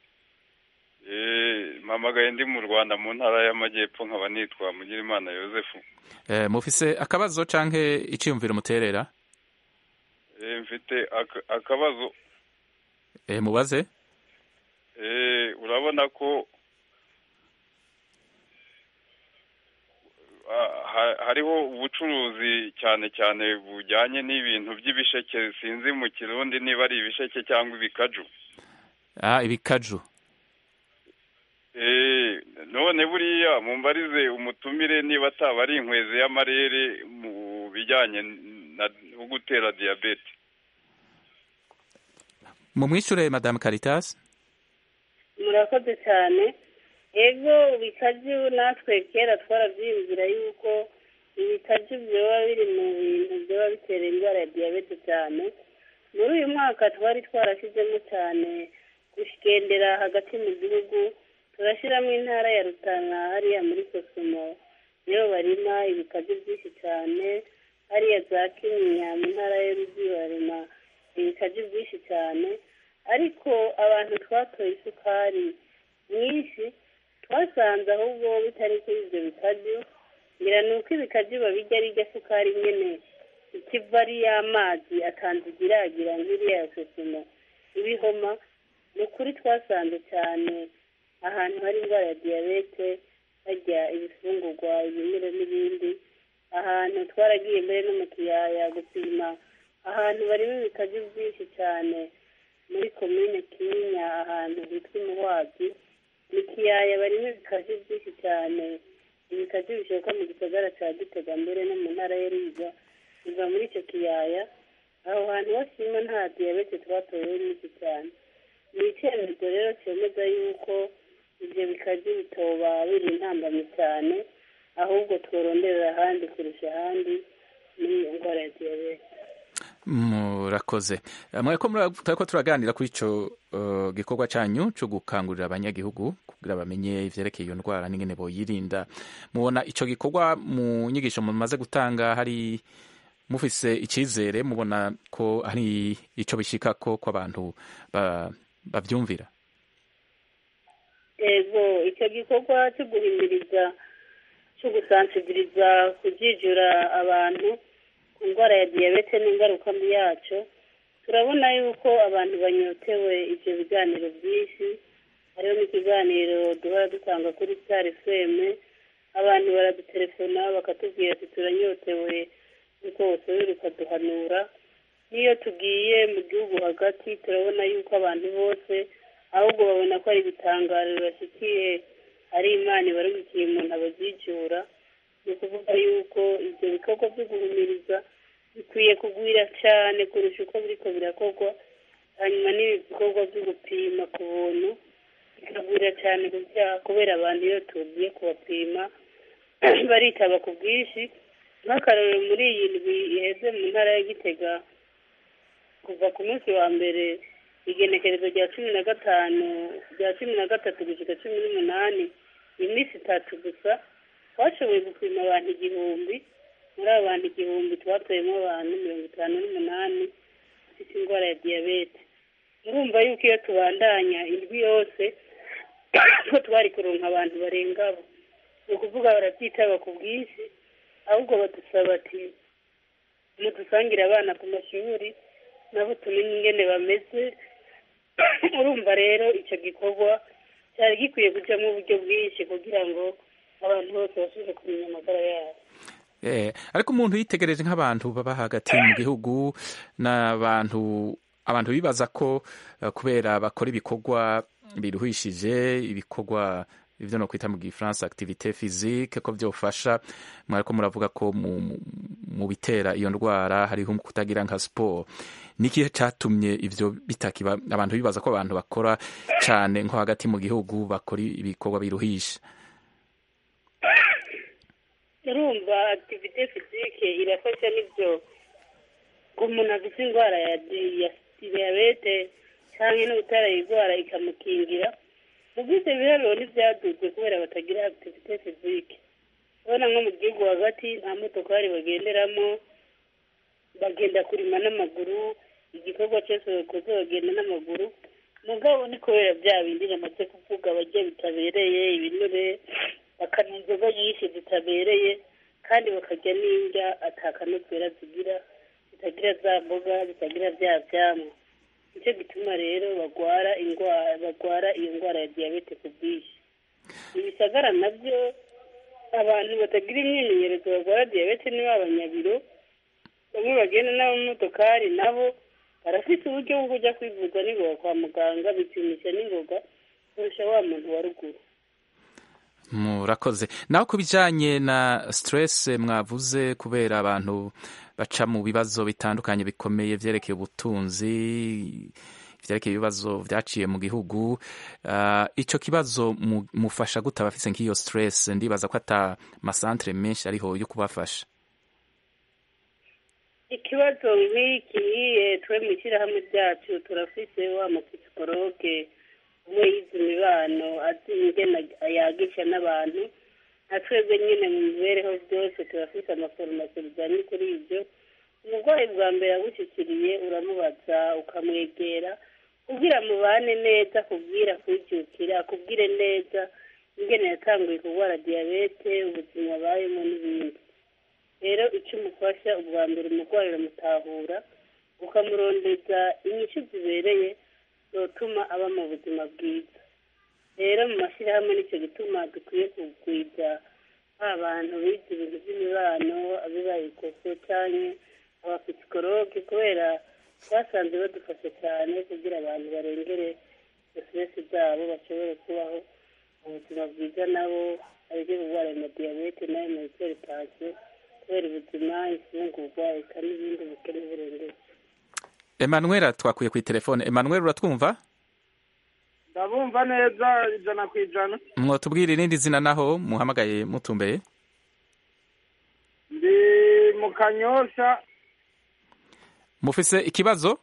mpamagaye ndi mu rwanda mu ntara y'amajyepfo nkaba nitwa mugirimana yosefu mufise akabazo canke iciyumviro muterera mfite akabazo mubaze urabona ko hariho ubucuruzi cyane cyane bujyanye n'ibintu by'ibisheke sinzi mu kirundi niba ari ibisheke cyangwa ibikaju ibikaju none buriya mumbarize umutumire niba ataba ari inkwezi y'amarere mu bijyanye no gutera diyabete mu mwishure madamu caritas murakoze cyane ego ibikaju natwe kera twarabyiyumvira yuko ibikaju byoba biri mu bintu byoba bitera indwara ya diyabete cyane muri uyu mwaka twari twarashyizemo cyane kugendera hagati mu gihugu turashyiramo intara ya rutana hariya muri sosomo niyo barima ibikaju byinshi cyane hariya za kinyinya mu ntara y'uruzi barima ibikaju byinshi cyane ariko abantu twatoye isukari nyinshi twasanze ahubwo bitari kuri ibyo bikaju ngira ni uko ibikaju babijya ari irya sukari nyine ikiva ari y'amazi akanzigiragira nk'iriya ya sosomo ibihoma ni ukuri twasanze cyane ahantu hari indwara ya diyabete harya ibifungurwa ibimera n'ibindi ahantu twaragiye mbere no mu kiyaya gupima ahantu barimo ibikazi byinshi cyane muri komine kinyinya ahantu hitwa imuhwazi mu kiyaya barimo ibikazi byinshi cyane ibikazi bishoka mu gisagara cya gitega mbere no mu ntara ya riga biva muri icyo kiyaya aho hantu hashima nta diyabete twatoyeho nyinshi cyane ni icyemezo rero cyemeza yuko ibyo bikazi bitoba biri intambamyi cyane ahubwo tworonderera ahandi kurusha ahandi muri iyo ndwara ya diyabete murakoze mwariko turiko turaganira kuri ico uh, gikorwa canyu co gukangurira abanyagihugu kugira bamenye ivyerekeye iyo ndwara n'ingene boyirinda mubona ico gikorwa mu nyigisho mumaze gutanga hari mufise icizere mubona ko hari ico bishikako ko abantu bavyumvira ego icyo gikorwa cyo guhimiriza cyo gusansibiriza kujijura abantu ku ndwara ya diyabete n'ingaruka mbi yacyo turabona yuko abantu banyotewe ibyo biganiro byinshi hariho n'ikiganiro duhora dutanga kuri sitari feme abantu baradutelefona bakatubwira ati turanyotewe yuko bosubira ukaduhanura n'iyo tugiye mu gihugu hagati turabona yuko abantu bose ahubwo babona ko ari ibitangaro bibashyikiye ari imana ibarumikiye umuntu ababyijura ni ukuvuga yuko ibyo bikorwa byo guhumiriza bikwiye kugwira cyane kurusha uko biriko birakorwa hanyuma n'ibi bikorwa byo gupima ku buntu bikagwira cyane kubera abantu iyo tugiye kubapima baritaba ku bwinshi nk'akarorero muri iyi ndwi iheze mu ntara ya gitega kuva ku munsi wa mbere igenekerezo rya cumi na gatanu rya cumi na gatatu gushyika cumi n'umunani iminsi itatu gusa twashoboye gupima abantu igihumbi muri abo bantu igihumbi twatoyemo abantu mirongo itanu n'umunani bafite indwara ya diyabete murumva yuko iyo tubandanya indwi yose ko twari kuronka abantu barenga abo ni ukuvuga barabyitaba ku bwinshi ahubwo badusaba ati mudusangire abana ku mashuri nabo tumenye ingene bameze urumva rero icyo gikorwa cyari gikwiye kujyamo uburyo bwinshi kugira ngo abantu bose bashobore kumenya amagara yabo ariko umuntu yitegereje nk'abantu baba hagati mu gihugu n'abantu abantu bibaza ko kubera bakora ibikorwa biruhishije ibikorwa ibyo no kwita mu gifaransa activité physique ko byofasha mwariko muravuga ko mu bitera iyo ndwara hariho kutagira nka sport nikihe catumye ivyo bitakiba abantu bibaza ko abantu bakora cane nko hagati mu gihugu bakora ibikorwa biruhisha urumva activité physique irafasha n'ibyo umuntu afite indwara ya diyabete cyangwa no gutarayirwara ikamukingira mu bwite biharuro ntibyaduzwe kubera batagira activité physique urabona nko mu gihugu hagati nta motokari bagenderamo bagenda kurima n'amaguru igikorwa cyose bakoze bagenda n'amaguru mugabo ni kubera bya bindi namaze kuvuga bajya bitabereye ibinure bakanywa inzoga nyinshi zitabereye kandi bakarya n'indya atakanovera zigira zitagira za mboga zitagira bya byamwa nicyo gituma rero bagwara indwara bagwara iyo ndwara ya diyabete ku bwinshi ibisagara nabyo abantu batagira imyimenyerezo barwara diyabete ni b'abanyabiro bamwe bagenda n'abamotokari nabo barafite uburyo bwo kujya kwivuza n'ingoga kwa muganga bipimisha n'ingoga kurusha wa muntu wa ruguru murakoze naho ku bijyanye na stress mwavuze kubera abantu baca mu bibazo bitandukanye bikomeye byerekeye ubutunzi byerekeye ibibazo byaciye mu gihugu icyo kibazo mufasha gute abafite nk'iyo stress ndibaza ko ata masantere menshi ariho yo kubafasha ikibazo nk'iki nkiye twe mu ishyirahamwe ryacu turafise wa mupsikologe umwe yize imibano azi ingene yagisha n'abantu nka twebwe nyine mu mibereho byose turafise amaforomasi bijyanye kuri ibyo umurwayi bwa mbere agushyikiriye uramubaza ukamwegera kubwira mubane neza kubwira kwijukira akubwire neza ingene yatanguye kurwara diyabete ubuzima abayemo n'ibindi rero icyo umufasha ubwa mbere umurwayi uramutahura ukamurondeza inyishu zibereye zotuma aba mu buzima bwiza rero mu mashyirahamwe nicyo gituma dukwiye kugwiza ba bantu bize ibintu by'imibano abibaye ikoso cyangwa abapsikologe kubera basanze badufasha cyane kugira abantu barengere siteresi zabo bashobore kubaho ubuzima bwiza nabo aribyo kurwara na diyabete nayo na hypertension kubera ubuzima ifungurwa eka n'ibindi bukene burengere Emmanuel twakwiye ku telefone Emmanuel uratwumva ndabumva neza ijana ku ijana mwotubwira irindi zina naho muhamagaye mutumbeye ndi mu kanyosha mufise ikibazo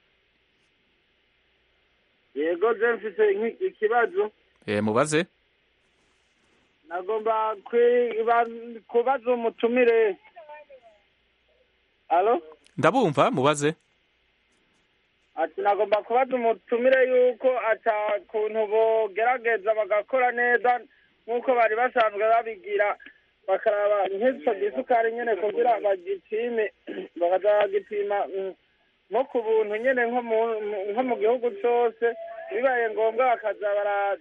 yego je mfise nki- ikibazo eh mubaze nagomba kwiba- kubaza umutumire alo ndabumva mubaze ati nagomba kubaza umutumire yuko ata kuntu bogerageza bagakora neza nk'uko bari basanzwe babigira bakaraba nk'ico gisukari nyene kugira bagipime bakaza bagipima mm, nko ku buntu nyene nko mu- mu- nko mu gihugu cose bibaye ngombwa bakaza bara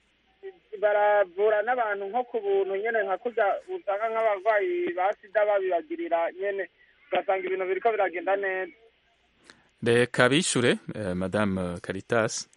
baravura n'abantu nko ku buntu nyene nka kurya usanga nk'abarwayi ba sida babibagirira nyene ugasanga ibintu biriko biragenda neza reka bishure eh, madame Caritas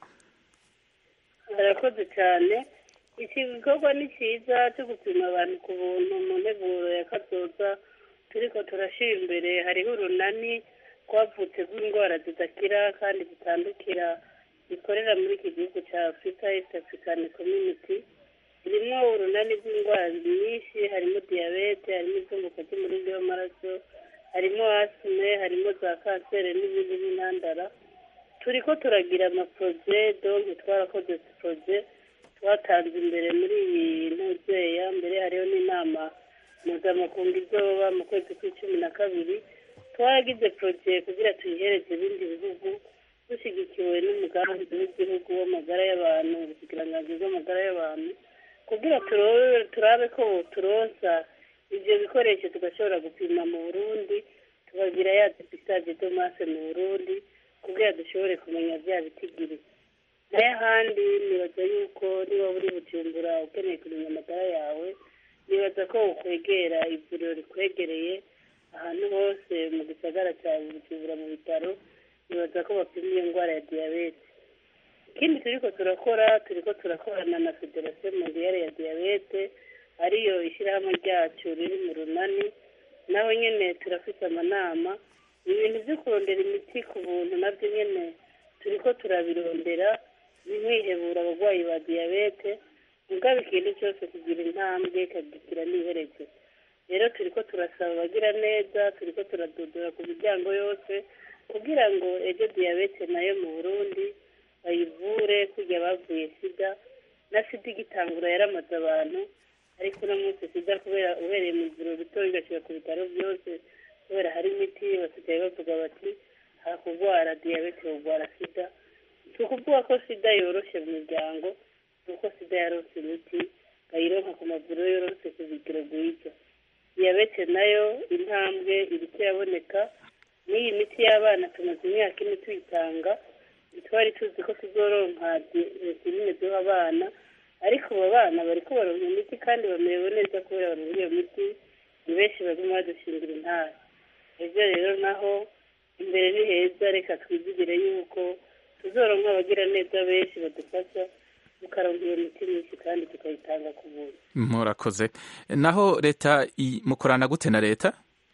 barakoze cyane iki gikorwa ni cyiza cyo gupima abantu ku buntu mu nteguro ya kazoza turiko turashira imbere hariho urunani rwavutse rw'indwara zidakira kandi zitandukira zikorera muri iki gihugu cya afurika east african community ririmo urunani rw'indwara nyinshi harimo diyabete harimo izunguka ry'umurindi w'amaraso harimo asime harimo za kanseri n'ibindi n'intandara turiko turagira amaporoje donke twarakoze poroje twatanze imbere muri iyi ntuzeya mbere hariho n'inama mpuzamakungu izoba mu kwezi kw'icumi na kabiri twaragize poroje kugira tuyihereze ibindi bihugu dushyigikiwe n'umugambi w'igihugu w'amagara y'abantu ubuzikiranganji bw'amagara y'abantu kugira turobe turabe ko turonsa ivyo bikoresho tugashobora gupima mu burundi tukagira ya depistage domase mu burundi kugira dushobore kumenya bya bitigiri nayo ahandi nibaza yuko niba uri bujumbura ukeneye kumenya amagara yawe nibaza ko ukwegera ivuriro rikwegereye ahantu hose mu gisagara cya bujumbura mu bitaro nibaza ko bapima iyo ndwara ya diyabete ikindi turiko turakora turiko turakorana na federasiyo mondiyale ya diyabete ariyo ishyirahamwe ryacu riri mu runani naho nyene turafite amanama ibintu byo kurondera imiti ku buntu nabyo nyene turiko turabirondera ntihebura abarwayi ba diyabete mugabo ikintu cyose kugira intambwe kagira n'iherezo rero turiko turasaba abagira neza turiko turadodora ku miryango yose kugira ngo ejo diyabete nayo mu burundi bayivure kurya bavuye sida na sida igitangura yaramaze abantu ariko uno munsi sida kubera ubereye mu ivuriro rito igashyira ku bitaro byose kubera hari imiti basigaye bavuga bati hakugwara diyabete urwara sida si ukuvuga ko sida yoroshe mu miryango ni uko sida yaronse imiti bayironka ku mavuriro yorose ku bigero rwiza diyabete nayo intambwe iriko iraboneka n'iyi miti y'abana tumaze imyaka ine tuyitanga ntitwari tuzi ko tuzoronka insuline duha abana ariko abo bana bariko baronka imiti kandi bamerewe neza kubera baronka iyo miti ni benshi baguma badushingira intara ejo rero naho imbere ni heza reka twizigire yuko tuzoronka abagira neza benshi badufasha tukaronka iyo miti myinshi kandi tukayitanga ku buntu murakoze naho leta i- mukorana gute na leta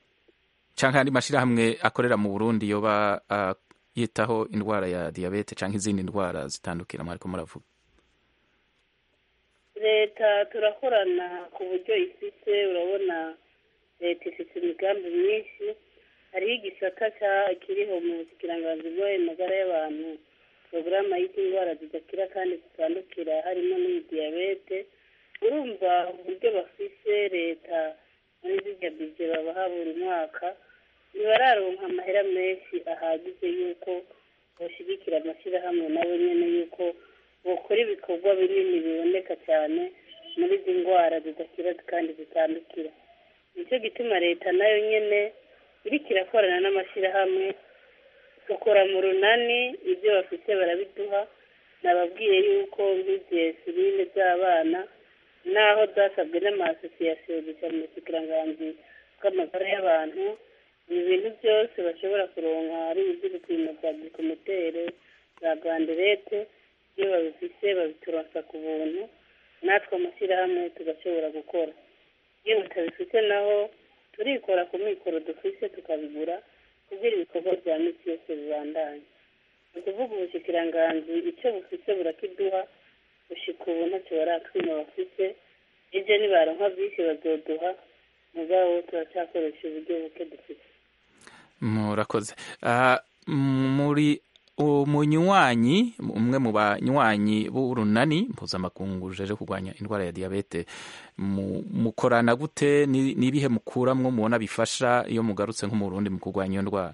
canke andi mashirahamwe akorera mu Burundi yoba ah, yitaho indwara ya diabete canke izindi ndwara zitandukira mwariko muravuga leta turakorana ku buryo ifite urabona leta ifite imigambi myinshi hariho igisata ca- kiriho mu buzikiranganzi bw'amagara y'abantu porogaramu y'indwara zidakira kandi zitandukira harimo n'iyi diyabete urumva uburyo bafise leta muri zirya bije babaha buri mwaka ntibararonka amahera menshi ahagije y'uko bashigikira amashyirahamwe nabo nyene y'uko bokora ibikorwa binini biboneka cyane muri izi ndwara zidakira kandi zitandukira nicyo gituma leta nayo nyene iriko irakorana n'amashyirahamwe dukora mu runani ibyo bafite barabiduha nababwiye yuko nk'igihe sirine z'abana naho zasabwe n'amasosiyasiyo gusa mu buzikiranganzi bw'amagara y'abantu ibi bintu byose bashobora kuronka ari iby'ibipimo bya gikomitere za ganderete iyo babifise babituronsa ku buntu natwe amashyirahamwe tugashobora gukora iyo batabifite naho turikora ku mikoro dufise tukabigura kugira ibikorwa bya misi yose bibandanye ni ukuvuga ubushikiranganzi icyo bufise burakiduha gushika ubu ntacyo baratwima bafise ibyo nibaronka byinshi bazoduha mugabo turacyakoresha uburyo buke dufite murakoze Ah, m- muri umunywanyi umwe mu banywanyi b'urunani mpuzamakungu ruje kurwanya indwara ya diyabete mu- mukorana gute Ni- ni ibihe mukuramwo mubona bifasha iyo mugarutse nko mu Burundi mu kurwanya iyo ndwara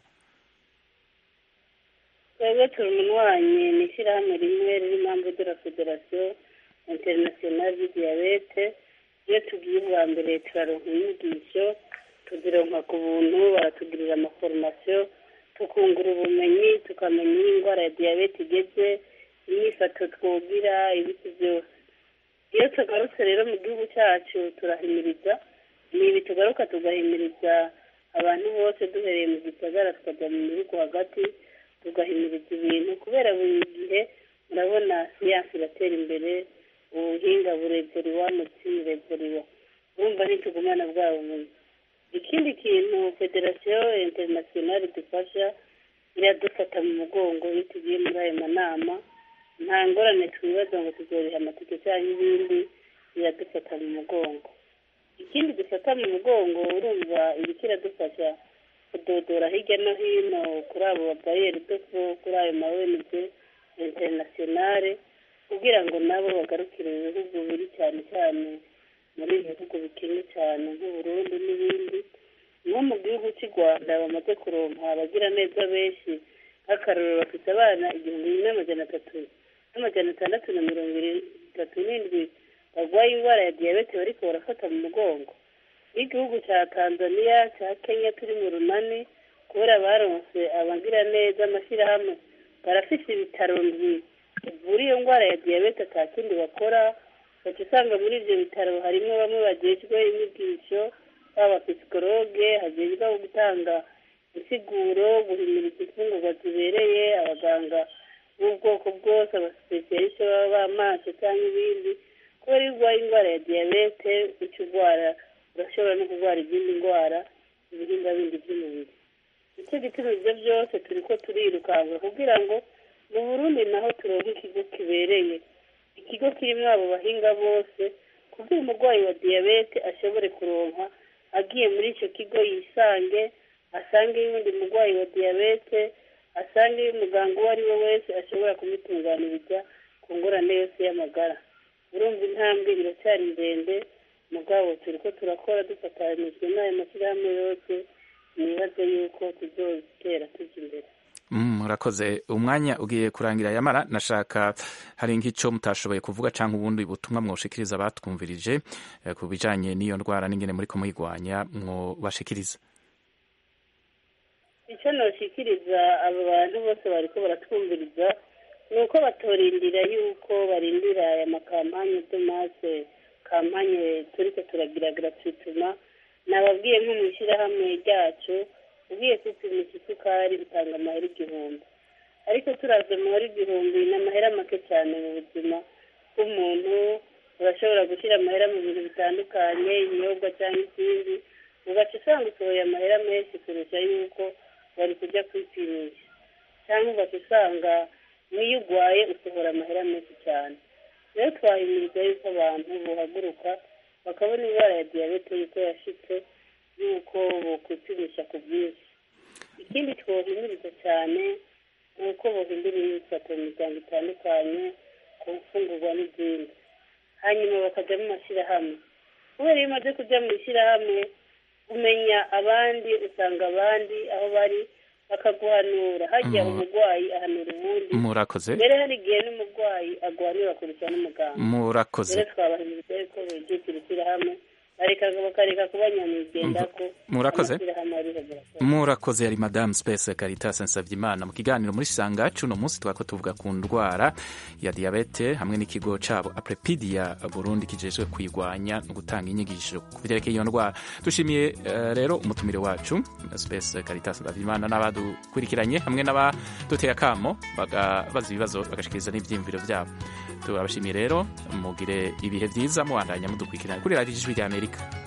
twebwe turi umunywanyi ni ishyirahamwe rimwe riri impamvu de la federasiyo interinasiyonali di diyabete iyo tugiye ubwa mbere turaronka inyigisho tuzironka ku buntu baratugirira amaforomasiyo tukungura ubumenyi tukamenya iyo indwara ya diyabete igeze imyifato twogira ibiti byose iyo tugarutse rero mu gihugu cyacu turahimiriza ni ibi tugaruka tugahimiriza abantu bose duhereye mu gisagara tukajya mu bihugu hagati tugahimiriza ibintu kubera buri gihe murabona siyansi iratera imbere ubuhinga burevuriwa mutsi burevuriwa urumva ntitugumana bwa bumenyi ikindi kintu federasiyo interinasiyonali dufasha iradufata mu mugongo iyo tugiye muri ayo manama nta ngorane twibaza ngo tuzoriha amatike cyangwa ibindi iradufata mu mugongo ikindi dufata mu mugongo urumva ibiki iradufasha kudodora hirya no hino kuri abo babariyeri doko kuri ayo ma ONG interinasiyonale kugira ngo nabo bagarukire ibihugu biri cyane cyane muri ibi bihugu bikennye cyane nk'uburundi n'ibindi nko mu gihugu cy'u rwanda bamaze kuronka abagira neza benshi nk'akarorero bafite abana igihumbi n'amajana atatu n'amajana atandatu na mirongo itatu n'indwi barwaye indwara ya diyabete bariko barafata mu mugongo n'igihugu cya tanzania cya kenya turi mu runani kubera baronse abagira neza amashyirahamwe barafise ibitaro ndwi bivura iyo ndwara ya diyabete ata kindi bakora baca usanga muri ibyo bitaro harimo bamwe bagejwe inyigisho baba psikologe hagezwe gutanga insiguro guhimiriza imfungurwa zibereye abaganga b'ubwoko bwose abasipesiyarisite baba b'amaso cyangwa ibindi kubera iyo urwaye indwara ya diyabete uca urwara urashobora no kurwara izindi ndwara ibihimba bindi by'umubiri nicyo gituma ibyo byose turi ko turirukanka kugira ngo mu burundi naho turonke ikigo kibereye ikigo kirimo abo bahinga bose kugira umurwayi wa diyabete ashobore kuronka agiye muri icyo kigo yisange asange y'undi murwayi wa diyabete asange umuganga uwo ari we wese ashobora kumutunganiriza ku ngorane yose y'amagara urumva intambwe iracyari ndende mugabo turi ko turakora dufatanyijwe n'ayo mashyirahamwe yose nibaze yuko tuzotera tujya imbere Mm, murakoze umwanya ugiye kurangira yamara nashaka hari nk'icyo mutashoboye kuvuga cyangwa ubundi butumwa mwoshikiriza abatwumvirije eh, ku bijanye n'iyo ndwara n'ingene muri kumuyigwanya mwobashikiriza icyo noshikiriza abo bantu bose bariko baratwumviriza ni uko batorindira yuko barindira aya makampanye domase kampanye turiko turagira gratuitement nababwiye nko mu ishyirahamwe ryacu ugiye kwipimisha isukari bitanga amahera igihumbi ariko turaza amahera igihumbi ni amahera make cyane mu buzima bw'umuntu urashobora gushyira amahera mu bintu bitandukanye ibinyobwa cyangwa ikindi ugaca usanga usohoye amahera menshi kurusha yuko wari kujya kwipimisha cyangwa ugaca usanga n'iyo urwaye usohora amahera menshi cyane rero twahimiriza yuko abantu buhaguruka bakabona indwara ya diyabete yuko yashitse yuko bokwipimisha ku bwinshi ikindi twohimiriza cyane ni uko bohindura imyifato mu miryango itandukanye ku mfungurwa n'izindi hanyuma bakajya mu mashyirahamwe kubera iyo umaze kujya mu ishyirahamwe umenya abandi usanga abandi aho bari bakaguhanura hajya umurwayi ahanura uwundi murakoze mbere hari igihe n'umurwayi aguhanura kurusha n'umuganga murakoze rero twabahimiriza yuko begekira ishyirahamwe areka bakareka kuba nyamwigendako Murakoze. amashyirahamwe ariho birakora murakoze yari madamu space caritas nsavyeimana mu kiganiro muri sanga cuno munsi twako tuvuga ku ndwara ya diabete hamwe n'ikigo cabo aprepidia burundi kijejwe kuyigwanya no gutanga inyigisho ku vyerekeye iyo ndwara dushimiye eh, rero umutumire wacu space caritas nsavyeimana n'abadukurikiranye hamwe n'abaduteye akamo bagabaza ibibazo bagashikiriza n'ivyiyumviro vyabo turabashimiye rero mugire ibihe vyiza mubandanya mudukurikirana kuri radiyo ijwi rya amerika